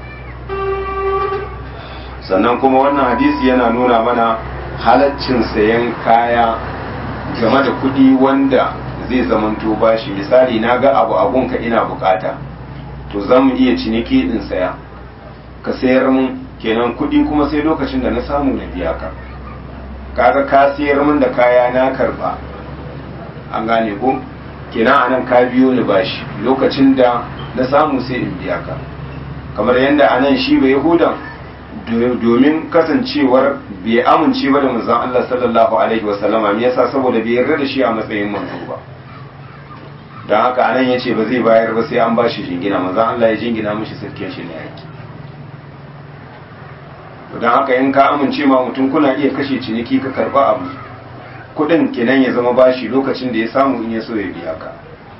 sannan kuma wannan hadisi yana nuna mana halaccin sayan kaya game da kuɗi wanda zai zamanto bashi misali na ga abu abunka ina bukata to za mu iya ciniki in saya ka sayar mun kenan kuɗi kuma sai lokacin da na samu na biya ka kaga ka siyar min da kaya na karba an gane ko kenan anan ka biyo ni bashi lokacin da na samu sai in biya ka kamar yadda anan shi bai yahudan domin kasancewar bai amince ba da manzon Allah sallallahu alaihi wasallama me yasa saboda bai yarda da shi a matsayin manzo ba don haka anan yace ba zai bayar ba sai an bashi jingina manzon Allah ya jingina mishi sirkin shi ne yake don haka in ka amince ma mutum kuna iya kashe ciniki ka karba abu kudin kenan ya zama bashi lokacin da ya samu in ya so ya biya ka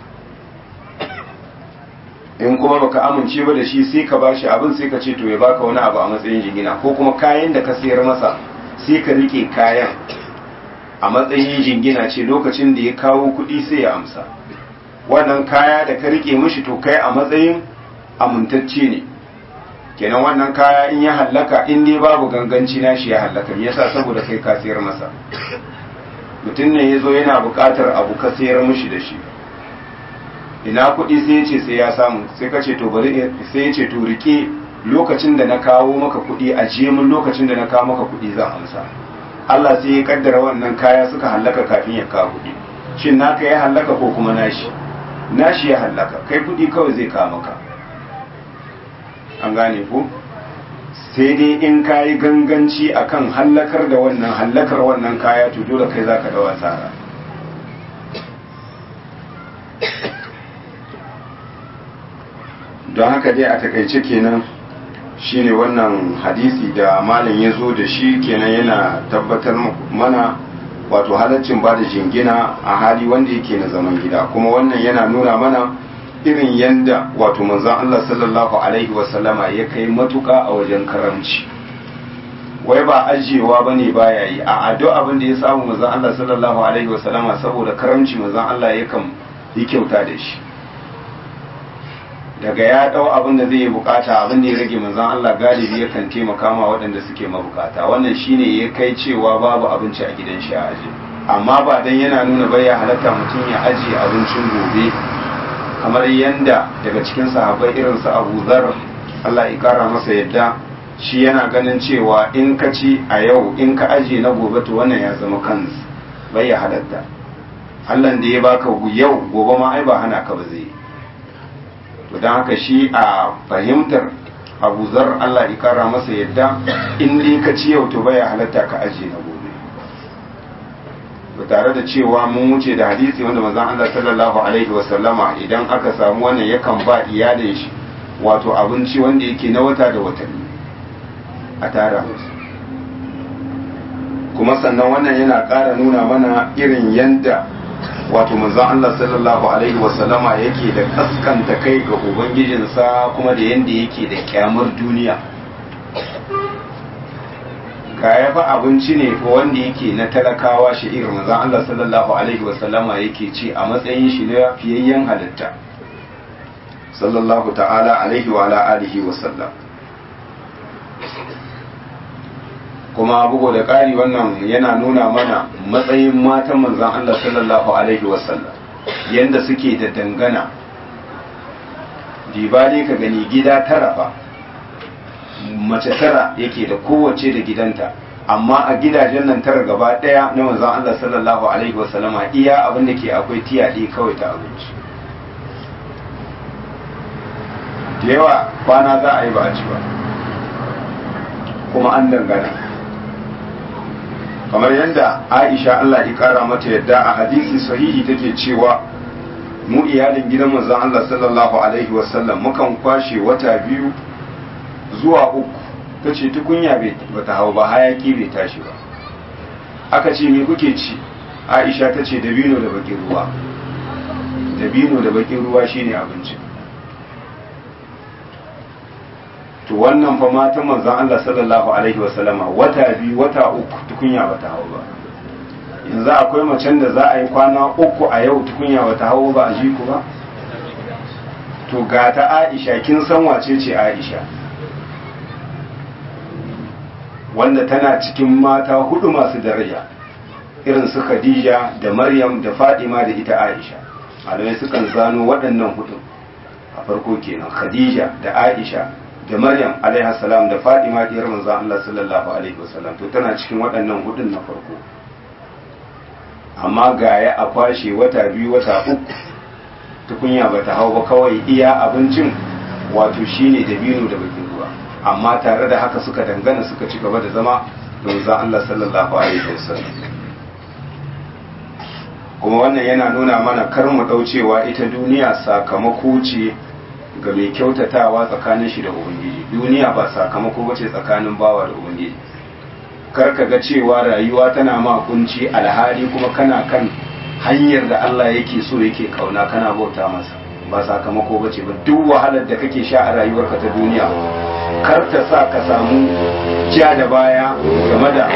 in kuma baka amince ba da shi sai ka bashi abin sai ka ce to ya baka wani abu a matsayin jingina ko kuma kayan da ka sayar masa sai ka rike kayan a matsayin jingina ce lokacin da ya kawo kuɗi sai ya amsa wannan kaya da ka rike mishi to kai a matsayin amintacce ne kenan wannan kaya in ya hallaka in dai babu ganganci na shi ya hallaka me yasa saboda kai ka sayar masa mutum ne ya zo yana buƙatar abu ka sayar mishi da shi ina kuɗi sai ya ce sai ya samu sai ka ce to bari sai ya ce to rike lokacin da na kawo maka kuɗi a je mun lokacin da na kawo maka kuɗi zan amsa Allah sai ya kaddara wannan kaya suka hallaka kafin ya kawo kuɗi shin naka ya hallaka ko kuma nashi nashi ya hallaka kai kuɗi kawai zai kawo maka an gane ko sai dai in ka yi ganganci akan hallakar da wannan hallakar wannan kaya to dole kai zaka dawo asara don haka dai a takaice kenan shine wannan hadisi da malam ya zo da shi kenan yana tabbatar mana wato halaccin ba da jingina a hali wanda yake na zaman gida kuma wannan yana nuna mana irin yanda wato manzon Allah sallallahu alaihi wasallama ya kai matuka a wajen karamci wai ba ajiyewa bane baya yi a addu abin da ya samu manzon Allah sallallahu alaihi wasallama saboda karamci manzon Allah yakan yi kyauta da shi daga ya dau abin da zai yi bukata abin da ya rage manzon Allah galibi yakan taimaka ma waɗanda suke mabukata wannan shine ya kai cewa babu abinci a gidan shi a aje amma ba dan yana nuna bai ya halatta mutum ya ajiye abincin gobe kamar yanda daga cikin sahabbai irin su Abu Dharr Allah ya kara masa yadda shi yana ganin cewa in ka ci a yau in ka ajiye na gobe to wannan ya zama kansu bai ya halatta Allah da ya baka yau gobe ma ai ba hana ka ba zai to don haka shi a fahimtar abu zar Allah ya kara masa yadda in dai ka ci yau to baya halatta ka aje na gobe to tare da cewa mun wuce da hadisi wanda manzon Allah sallallahu alaihi wa sallama idan aka samu wannan yakan ba iyalin shi wato abinci wanda yake na wata da watanni a tara musu kuma sannan wannan yana ƙara nuna mana irin yanda wato manzon Allah sallallahu alaihi wasallama yake da kaskanta kai ga ubangijinsa kuma da yanda yake da kyamar duniya ga ya fa abinci ne ko wanda yake na talakawa shi irin manzon Allah sallallahu alaihi wasallama yake ci a matsayin shi na fiyayyen halitta sallallahu ta'ala alaihi wa ala alihi wasallam kuma bugu da ƙari wannan yana nuna mana matsayin matan manzan Allah sallallahu Alaihi wasallam yadda suke da dangana dibali ka gani gida tara ba mace tara yake da kowace da gidanta amma a gidajen nan tara gaba ɗaya na manzan Allah sallallahu Alaihi wasallama iya abin da ke akwai tiyaɗe kawai ta abinci da yawa kwana za a yi ba a ci ba kuma an dangana kamar yadda aisha Allah ya kara mata yadda a hadisi sahihi take cewa mu iyalin gidan manzon Allah sallallahu alaihi wasallam mukan kwashe wata biyu zuwa uku tace tukunya bai bata hau ba hayaki bai tashi ba aka ce me kuke ci aisha tace dabino da bakin ruwa dabino da bakin ruwa shine abinci to wannan fa matan manzon Allah sallallahu alaihi wasallama wata biyu wata uku tukunya bata hau ba yanzu akwai macen da za a yi kwana uku a yau tukunya bata hau ba a ji ku ba to ga ta Aisha kin san wace ce Aisha wanda tana cikin mata hudu masu daraja irin su Khadija da Maryam da Fadima da ita Aisha malamai sukan zano waɗannan hudu a farko kenan Khadija da Aisha da maryam alaihi salam da fadima diyar manzon Allah sallallahu alaihi wasallam to tana cikin waɗannan hudun na farko amma gaya a kwashe wata biyu wata uku tukunya bata hau ba kawai iya abincin wato shine dabino da bakin ruwa amma tare da haka suka dangana suka ci gaba da zama da manzon Allah sallallahu alaihi wasallam kuma wannan yana nuna mana kar mu daucewa ita duniya sakamako ce ga mai kyautatawa tsakanin shi da ubangiji duniya ba sakamako bace tsakanin bawa da ubangiji kar ka ga cewa rayuwa tana ma kunci alhali kuma kana kan hanyar da Allah yake so yake kauna kana bauta masa ba sakamako bace ba duk wahalar da kake sha a rayuwarka ta duniya kar ta sa ka samu ja da baya game da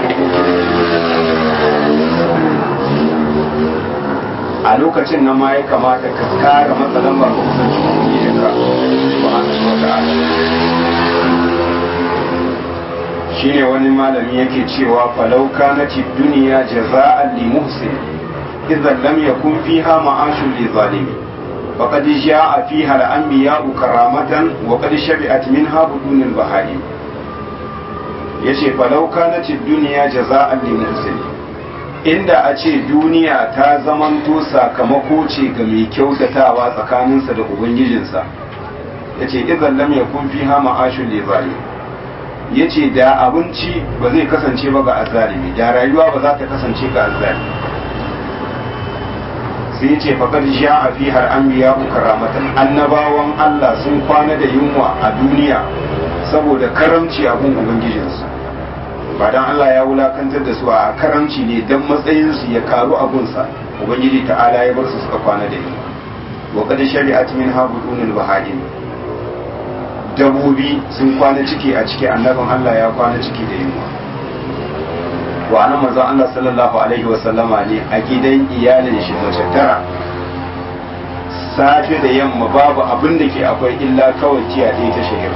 a lokacin nan ma ya kamata ka kara matsalan ba ka kusanci ubangijinka subhanahu wa ta'ala shine wani malami yake cewa falau kanati duniya jaza'an li muhsin idan lam yakun fiha ma'ashun li zalimi faqad ja'a fiha al-anbiya'u karamatan wa qad shabi'at minha budun al-bahari yace falau kanati duniya jaza'an li muhsin inda a ce duniya ta zamanto sakamako ce ga mai kyautatawa tsakaninsa da ubangijinsa yace idan lam yakun fiha ma'ashun li zalimi ya ce da abinci ba zai kasance ba ga azzalimi da rayuwa ba za ta kasance ga azzalimi sai ce faƙar sha a fi har an biya karamatan annabawan Allah sun kwana da yunwa a duniya saboda karamci a gun ubangijinsu ba dan Allah ya wulakantar da su a karamci ne dan matsayinsu ya karu a gunsa ubangiji ta'ala ya bar su suka kwana da yunwa wa qad shari'at min habudunil baha'im dabobi sun kwana ciki a ciki annabin Allah ya kwana ciki da yunwa wa anan manzon Allah sallallahu alaihi wa sallama ne a gidan iyalin shi mace tara safe da yamma babu abin da ke akwai illa kawai tiya ɗaya ta shahira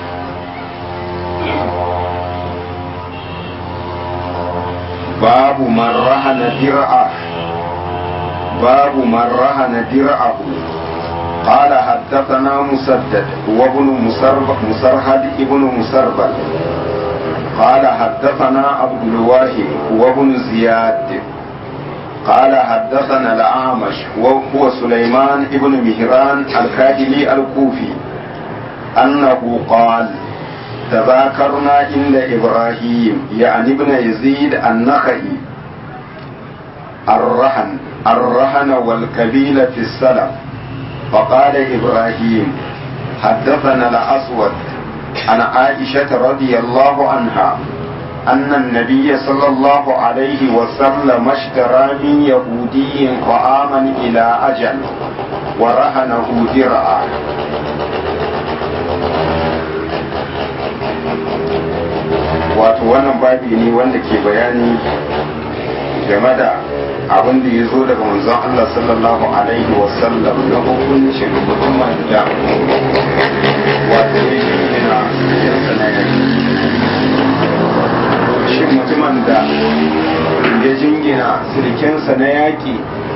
babu man rahana dir'a babu man rahana dir'ahu قال حدثنا مسدد وابن مسرهد ابن مسربل قال حدثنا عبد الواحد وابن زياد قال حدثنا الأعمش وهو سليمان ابن مهران الكاهلي الكوفي أنه قال تذاكرنا عند إبراهيم يعني ابن يزيد النخعي الرهن الرهن والكبيل في السلف فقال إبراهيم حدثنا الأسود عن عائشة رضي الله عنها أن النبي صلى الله عليه وسلم اشترى من يهودي طعاما إلى أجل ورهنه درعا wato wannan babi ne wanda ke bayani game da abin da ya zo daga manzon Allah sallallahu alaihi wasallam na hukuncin mutumin da wato ya jingina yansa na yaki shi mutumin da ya jingina sirkensa na yaki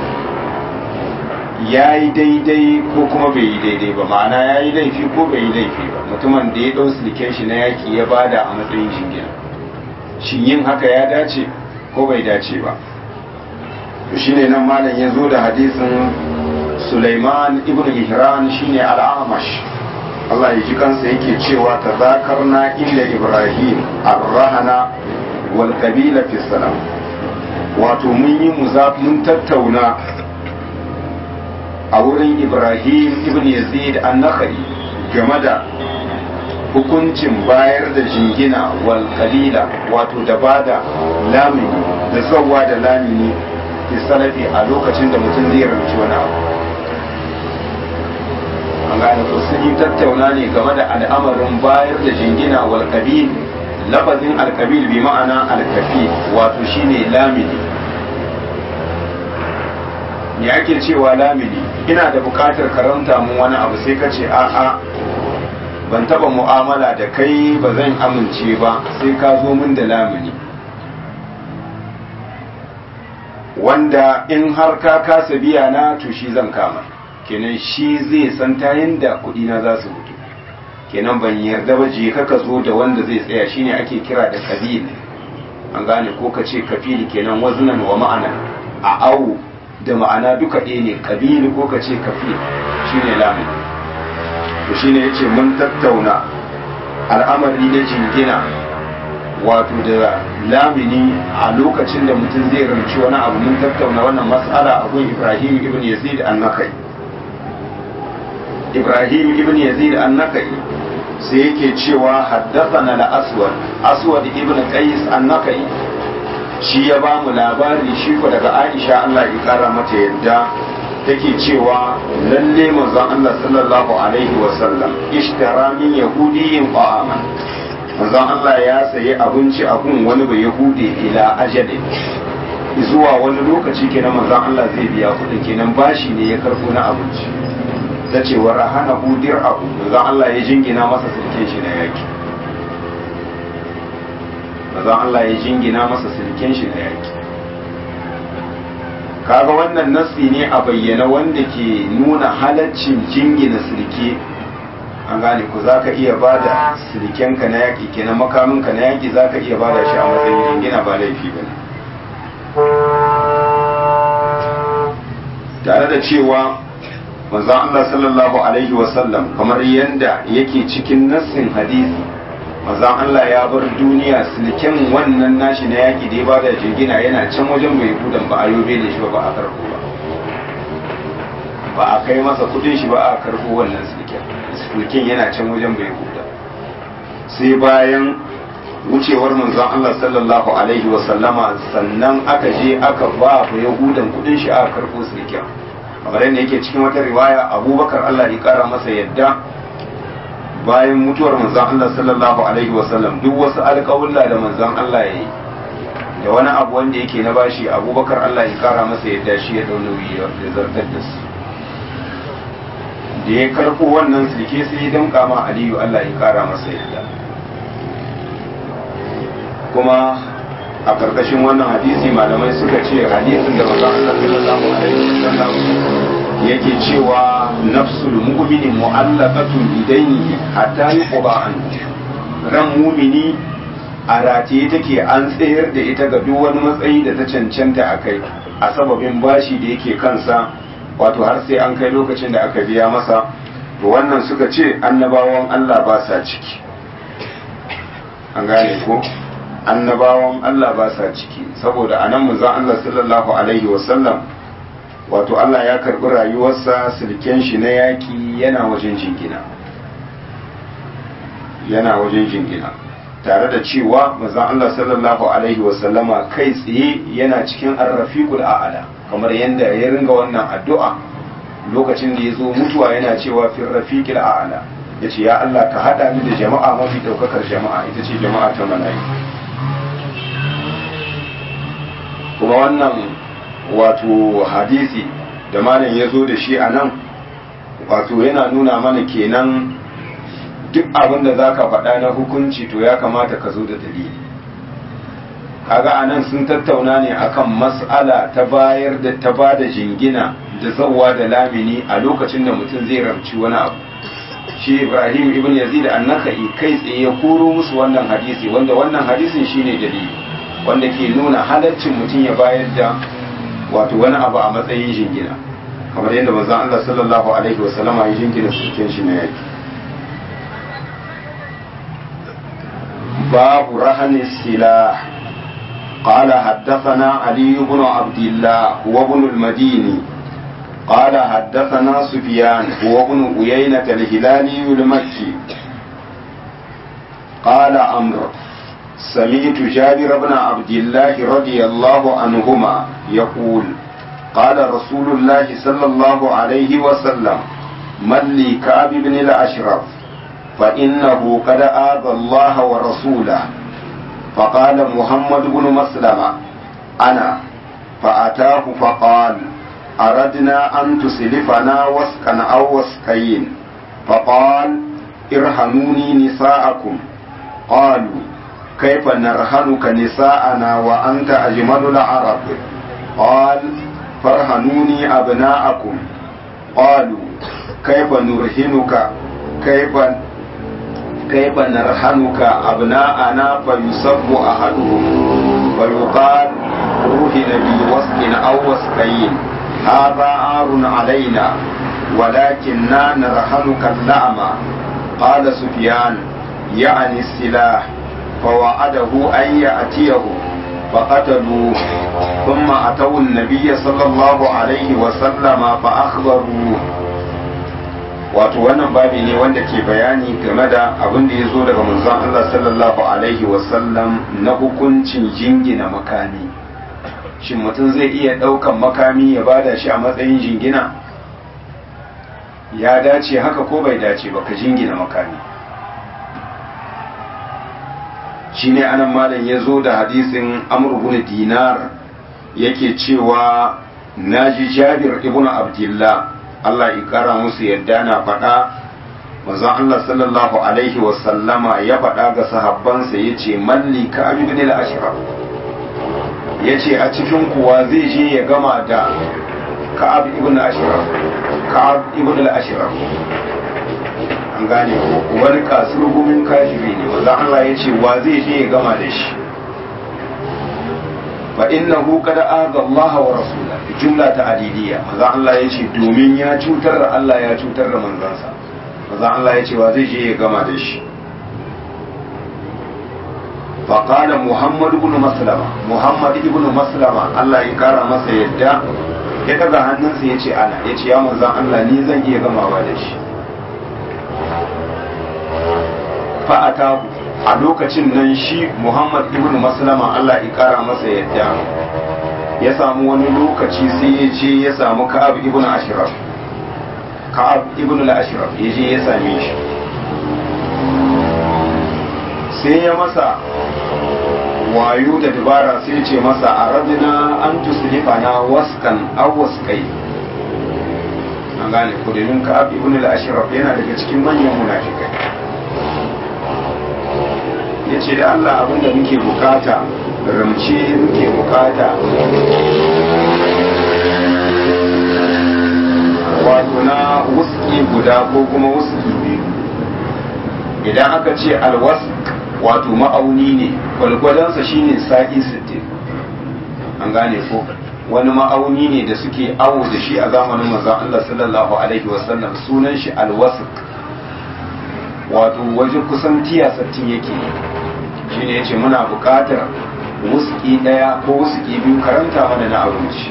ya yi daidai ko kuma bai yi daidai ba ma'ana ya yi laifi ko bai yi laifi ba mutumin da ya ɗau sirken shi na yaki ya bada a matsayin jingina shin yin haka ya dace ko bai dace ba to shine nan malam ya zo da hadisin Sulaiman ibn Mihran shine al-Amash Allah ya ji kansa yake cewa tazakarna inda Ibrahim ar-rahana wal qabila fi salam wato mun yi mun tattauna a wurin Ibrahim ibn Yazid an-Nakhai game da hukuncin bayar da jingina wal qalila wato da bada lamini da zawwa da lamini fi salafi a lokacin da mutum zai rauci wani abu an gane ko sun yi tattauna ne game da al'amarin bayar da jingina wal kabil lafazin alkabil bi ma'ana alkafi wato shine lamini me ake cewa lamini ina da bukatar karanta mun wani abu sai ka ce a'a ban taba mu'amala da kai ba zan amince ba sai ka zo min da lamini wanda in har ka kasa biya na to shi zan kama kenan shi zai san ta yadda kuɗi na za su mutu kenan ban yarda ba je ka zo da wanda zai tsaya shine ake kira da kabil an gane ko ka ce kafili kenan waznan wa ma'ana a awu da ma'ana duka ɗaya ne kabili ko ka ce kafil shine lamun to shine yace mun tattauna al'amari na jingina wato da lamini a lokacin da mutum zai ramci wani abu mun tattauna wannan mas'ala a gun Ibrahim ibn Yazid an-Nakai Ibrahim ibn Yazid an-Nakai sai yake cewa haddathana al-Aswad Aswad ibn Qais an-Nakai shi ya ba mu labari shi ko daga Aisha Allah ya kara mata yadda take cewa lalle manzon Allah sallallahu alaihi wa sallam ishtara min yahudiyyin ta'aman manzon Allah ya sayi abinci a gun wani bai yahudi ila ajalin zuwa wani lokaci kenan manzon Allah zai biya kuɗin kenan bashi ne ya karbo na abinci ta ce wa rahana hudir abu manzon Allah ya jingina masa sirke shi na yaki manzon Allah ya jingina masa sirken shi na yaki kaga wannan nasi ne a bayyana wanda ke nuna halaccin jingina sirke an gane ku za ka iya ba da silikenka na yaƙi kenan makaminka na yaƙi za ka iya ba da shi a matsayin jingina ba laifi ba tare da cewa manzon Allah sallallahu alaihi wasallam kamar yadda yake cikin nassin hadisi manzon Allah ya bar duniya siliken wannan nashi na yaƙi da ya ba da jingina yana can wajen mai kudan ba a yobe da shi ba a karɓo ba ba a kai masa kudin shi ba a karɓo wannan siliken mulkin yana can wajen bai huda sai bayan wucewar manzon Allah sallallahu alaihi wa sallama sannan aka je aka ba ba yahudan kudin shi aka karbo sulkin kamar yadda yake cikin wata riwaya abubakar Allah ya kara masa yadda bayan mutuwar manzon Allah sallallahu alaihi wa sallam duk wasu alƙawulla da manzon Allah ya yi da wani abu wanda yake na bashi abubakar Allah ya kara masa yadda shi ya dau nauyi ya zartar da su da ya karfo wannan silke sai ya damka ma aliyu Allah ya kara masa yadda kuma a karkashin wannan hadisi malamai suka ce hadisin da maza Allah sallallahu alaihi wasallam yake cewa nafsul mu'mini mu'allaqatun bidaini hatta yuqba an ran mu'mini a rataye take an tsayar da ita ga duk wani matsayi da ta cancanta a kai a sababin bashi da yake kansa wato har sai an kai lokacin da aka biya masa to wannan suka ce annabawan Allah ba sa ciki an gane ko annabawan Allah ba sa ciki saboda anan manzon Allah sallallahu alaihi wasallam wato Allah ya karbi rayuwarsa silken shi na yaki yana wajen jingina yana wajen jingina tare da cewa manzon Allah sallallahu alaihi wasallama kai tsaye yana cikin arrafiqul a'la kamar yadda ya ringa wannan addu'a lokacin da ya zo mutuwa yana cewa fi rafiqil a'la yace ya Allah ka hada ni da jama'a mafi daukakar jama'a ita ce jama'a ta mala'iku kuma wannan wato hadisi da malam ya zo da shi a nan wato yana nuna mana kenan duk abin da za ka faɗa na hukunci to ya kamata ka zo da dalili kaga a nan sun tattauna ne akan mas'ala ta bayar da ta ba da jingina da zawwa da lamini a lokacin da mutum zai ramci wani abu shi ibrahim ibn yazid annaka'i kai tsaye ya koro musu wannan hadisi wanda wannan hadisin shine dalili wanda ke nuna halaccin mutum ya bayar da wato wani abu a matsayin jingina kamar yadda manzon Allah sallallahu alaihi wasallama ya jingina sukin shi na yaki babu rahani silah قال حدثنا علي بن عبد الله هو ابن المديني قال حدثنا سفيان هو ابن عيينة الهلالي المكي قال عمرو سمعت جابر بن عبد الله رضي الله عنهما يقول قال رسول الله صلى الله عليه وسلم من لي كعب بن الأشرف فإنه قد آذى الله ورسوله فقال محمد بن مسلمة أنا فأتاه فقال أردنا أن تسلفنا وسكا أو وسكين فقال ارهنوني نساءكم قالوا كيف نرهنك نساءنا وأنت أجمل العرب قال فارهنوني أبناءكم قالوا كيف نرهنك كيف كيف نرهنك أبناءنا فيصب أحدهم ويقال روحنا بوسق أو وسقين هذا عار علينا ولكننا نرهنك اللعمة قال سفيان يعني السلاح فوعده أن يأتيه فقتلوه ثم أتوا النبي صلى الله عليه وسلم فأخبروه wato wannan babi ne wanda ke bayani game da abin da ya zo daga manzon Allah sallallahu alaihi wasallam na hukuncin jingina makami shin mutum zai iya ɗaukan makami ya bada shi a matsayin jingina ya dace haka ko bai dace ba ka jingina makami shine anan malam ya zo da hadisin amr ibn dinar yake cewa naji jabir ibn abdullah Allah ya kara musu yadda na faɗa manzon Allah sallallahu alaihi wa sallama ya faɗa ga sahabbansa yace malli ka ibn al-ashraf yace a cikin kuwa zai je ya gama da ka'ab ibn al-ashraf ka'ab ibn al-ashraf an gane wani kasurgumin kafiri ne wanda Allah ya ce wa zai je ya gama da shi fa innahu qad aza Allah wa rasula jumla ta adidiyya maza Allah ya ce domin ya cutar da Allah ya cutar da manzansa maza Allah ya ce wa zai je ya gama da shi فقال محمد بن مسلمة محمد بن مسلمة الله يكرم masa yadda ya daga hannunsa ya ce ana ya ce ya manzan Allah ni zan iya gamawa da shi fa'ata a lokacin nan shi Muhammad ibn Maslama Allah ya kara masa yadda ya samu wani lokaci sai ya ce ya samu Ka'ab ibn Ashraf Ka'ab ibn al-Ashraf ya je ya same shi sai ya masa wayo da dabara sai ce masa a radina an tuslifa na waskan aw waskai an gane ko domin Ka'ab ibn al-Ashraf yana daga cikin manyan munafikai ya ce da Allah abinda muke bukata ramce muke bukata wato na wuski guda ko kuma wuski biyu idan aka ce alwask wato ma'auni ne gwalgwadonsa shine sa'i 60 an gane ko wani ma'auni ne da suke awo da shi a zamanin manzon Allah sallallahu alaihi wasallam sunan shi alwask wato wajen kusan tiya sattin yake shi ne ya ce muna buƙatar wuski ɗaya ko wuski biyu karanta mana na abinci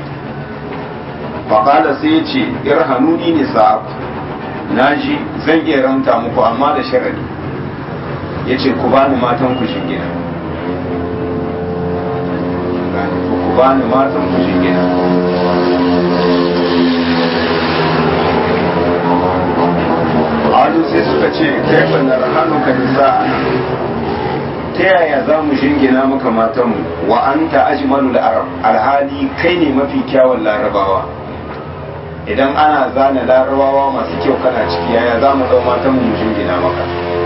faƙada sai ya ce irhanuni ne sa'aku na ji zan iya ranta muku amma da sharadi ya ce ku bani matan ku shingina ku bani matan ku shingina alu sai suka ce kai bannar hannuka nisa ta yaya za mu shingina maka matanmu wa an ta ajmalu arab alhali kai ne mafi kyawun larabawa idan ana zana larabawa masu kyau kana ciki yaya za mu dau matanmu mu shingina maka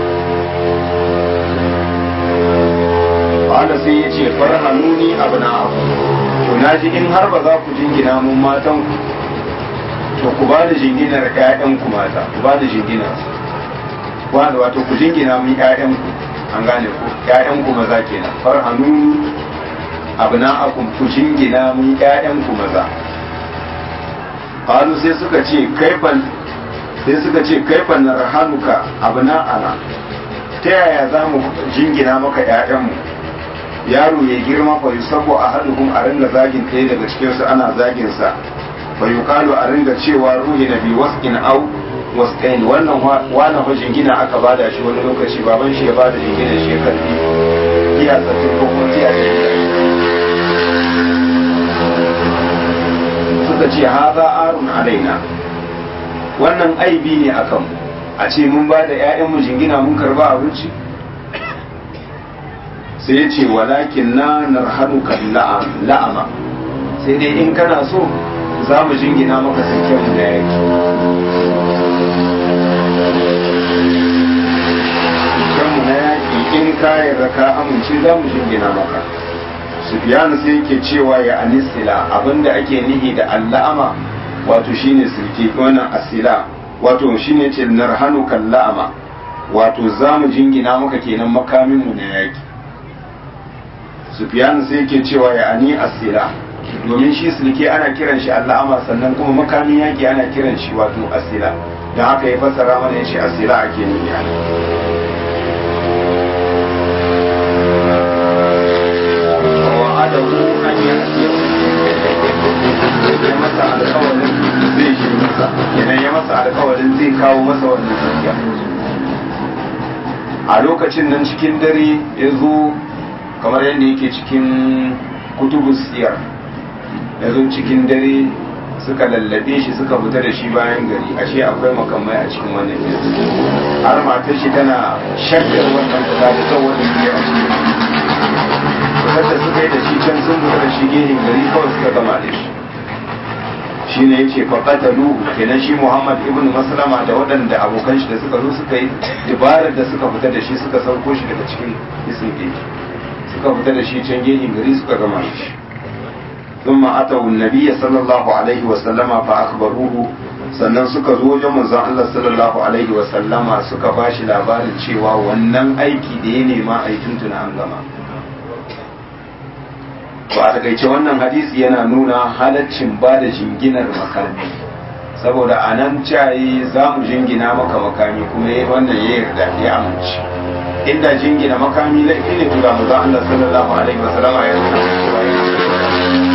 wanda sai ya ce farhanuni abu na abu to na ji in har ba za ku jingina mun matanku to ku ba da jinginar ƴaƴanku mata ku ba da jinginar wanda wato ku jingina mun ƴaƴanku an gane ku ƴaƴanku maza kenan farhanu abna'akum ku jingina mun ƴaƴanku maza qalu sai suka ce kaifan sai suka ce kaifan narhanuka abna'ana ta yaya za mu jingina maka ƴaƴanmu yaro ya girma fa yusabbu ahaduhum a ringa zagin ɗaya daga cikinsu ana zagin sa fa yuqalu a ringa cewa ruhi nabi wasqin au wasqain wannan wani fa jingina aka bada shi wani lokaci baban shi ya bada jingina shi karfi iya sattin ko kuma tiya suka ce haza arun alaina wannan aibi ne akan mu a ce mun ba da 'ya'yanmu jingina mun karba abinci sai ya ce walakin na narhanuka la'ama sai dai in kana so za mu jingina maka sakken mu da yaki mu na yaki in ka yarda ka amince za mu jingina maka sufiyanu sai yake cewa ya anisila abinda ake nihi da alla'ama wato shine sirki wannan asila wato shine ce narhanuka la'ama wato za mu jingina maka kenan makaminmu na yaki sufyan sai yake cewa ya ani asila domin shi sulke ana kiran shi alla'ama sannan kuma makamin yaki ana kiran shi wato asila don haka ya fassara mana ya ce asila ake nuni a wa'adahu an yi ya masa alkawarin zai shi masa kenan ya masa alkawarin zai kawo masa wannan dukiya a lokacin nan cikin dare ya zo kamar yadda yake cikin kutubus siyar ya zo cikin dare suka lallabe shi suka fita da shi bayan gari ashe akwai makamai a cikin wannan gari har matar shi tana shakkar wannan fita da son wannan gari a cikin fitar da suka yi da shi can sun fita da shi gehin gari kawai suka gama da shi shi ne ya ce faƙatalu kenan shi muhammad ibn maslama da waɗanda abokan shi da suka zo suka yi dabarar da suka fita da shi suka sauko shi daga cikin isin gari suka fita da shi can gehin gari suka gama da shi ثم أتوا النبي صلى الله عليه وسلم فأخبروه sannan suka zo wajen manzon Allah sallallahu alaihi wa sallama suka bashi labarin cewa wannan aiki da ya nema a yi tuntuna an gama to a takaice wannan hadisi yana nuna halaccin ba da jinginar makami saboda a nan cayi za mu jingina maka makami kuma ya wannan ya yarda ya amince inda jingina makami laifi ne to da manzon Allah sallallahu alaihi wa sallama ya nuna cewa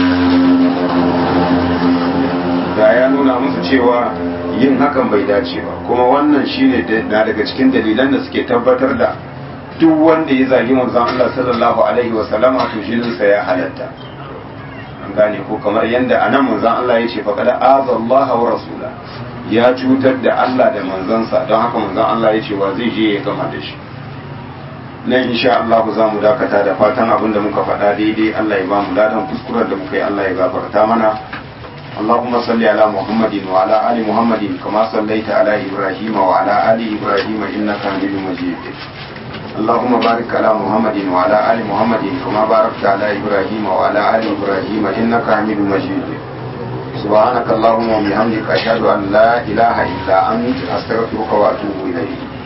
da ya nuna musu cewa yin hakan bai dace ba kuma wannan shine na daga cikin dalilan da suke tabbatar da duk wanda ya zagi manzon Allah sallallahu alaihi wa sallama to jininsa ya halatta an gane ko kamar yadda anan manzon Allah ya ce faqad azallaha wa rasula ya cutar da Allah da manzansa don haka manzon Allah ya ce wa zai je ya gama da shi nan insha Allah za mu dakata da fatan abin da muka faɗa daidai Allah ya ba mu ladan kuskuren da muka yi Allah ya gafarta mana اللهم صل على محمد وعلى آل محمد كما صليت على إبراهيم وعلى آل إبراهيم إنك حميد مجيد اللهم بارك على محمد وعلى آل محمد كما باركت على إبراهيم وعلى آل إبراهيم إنك حميد مجيد سبحانك اللهم وبحمدك أشهد أن لا إله إلا أنت أستغفرك وأتوب إليك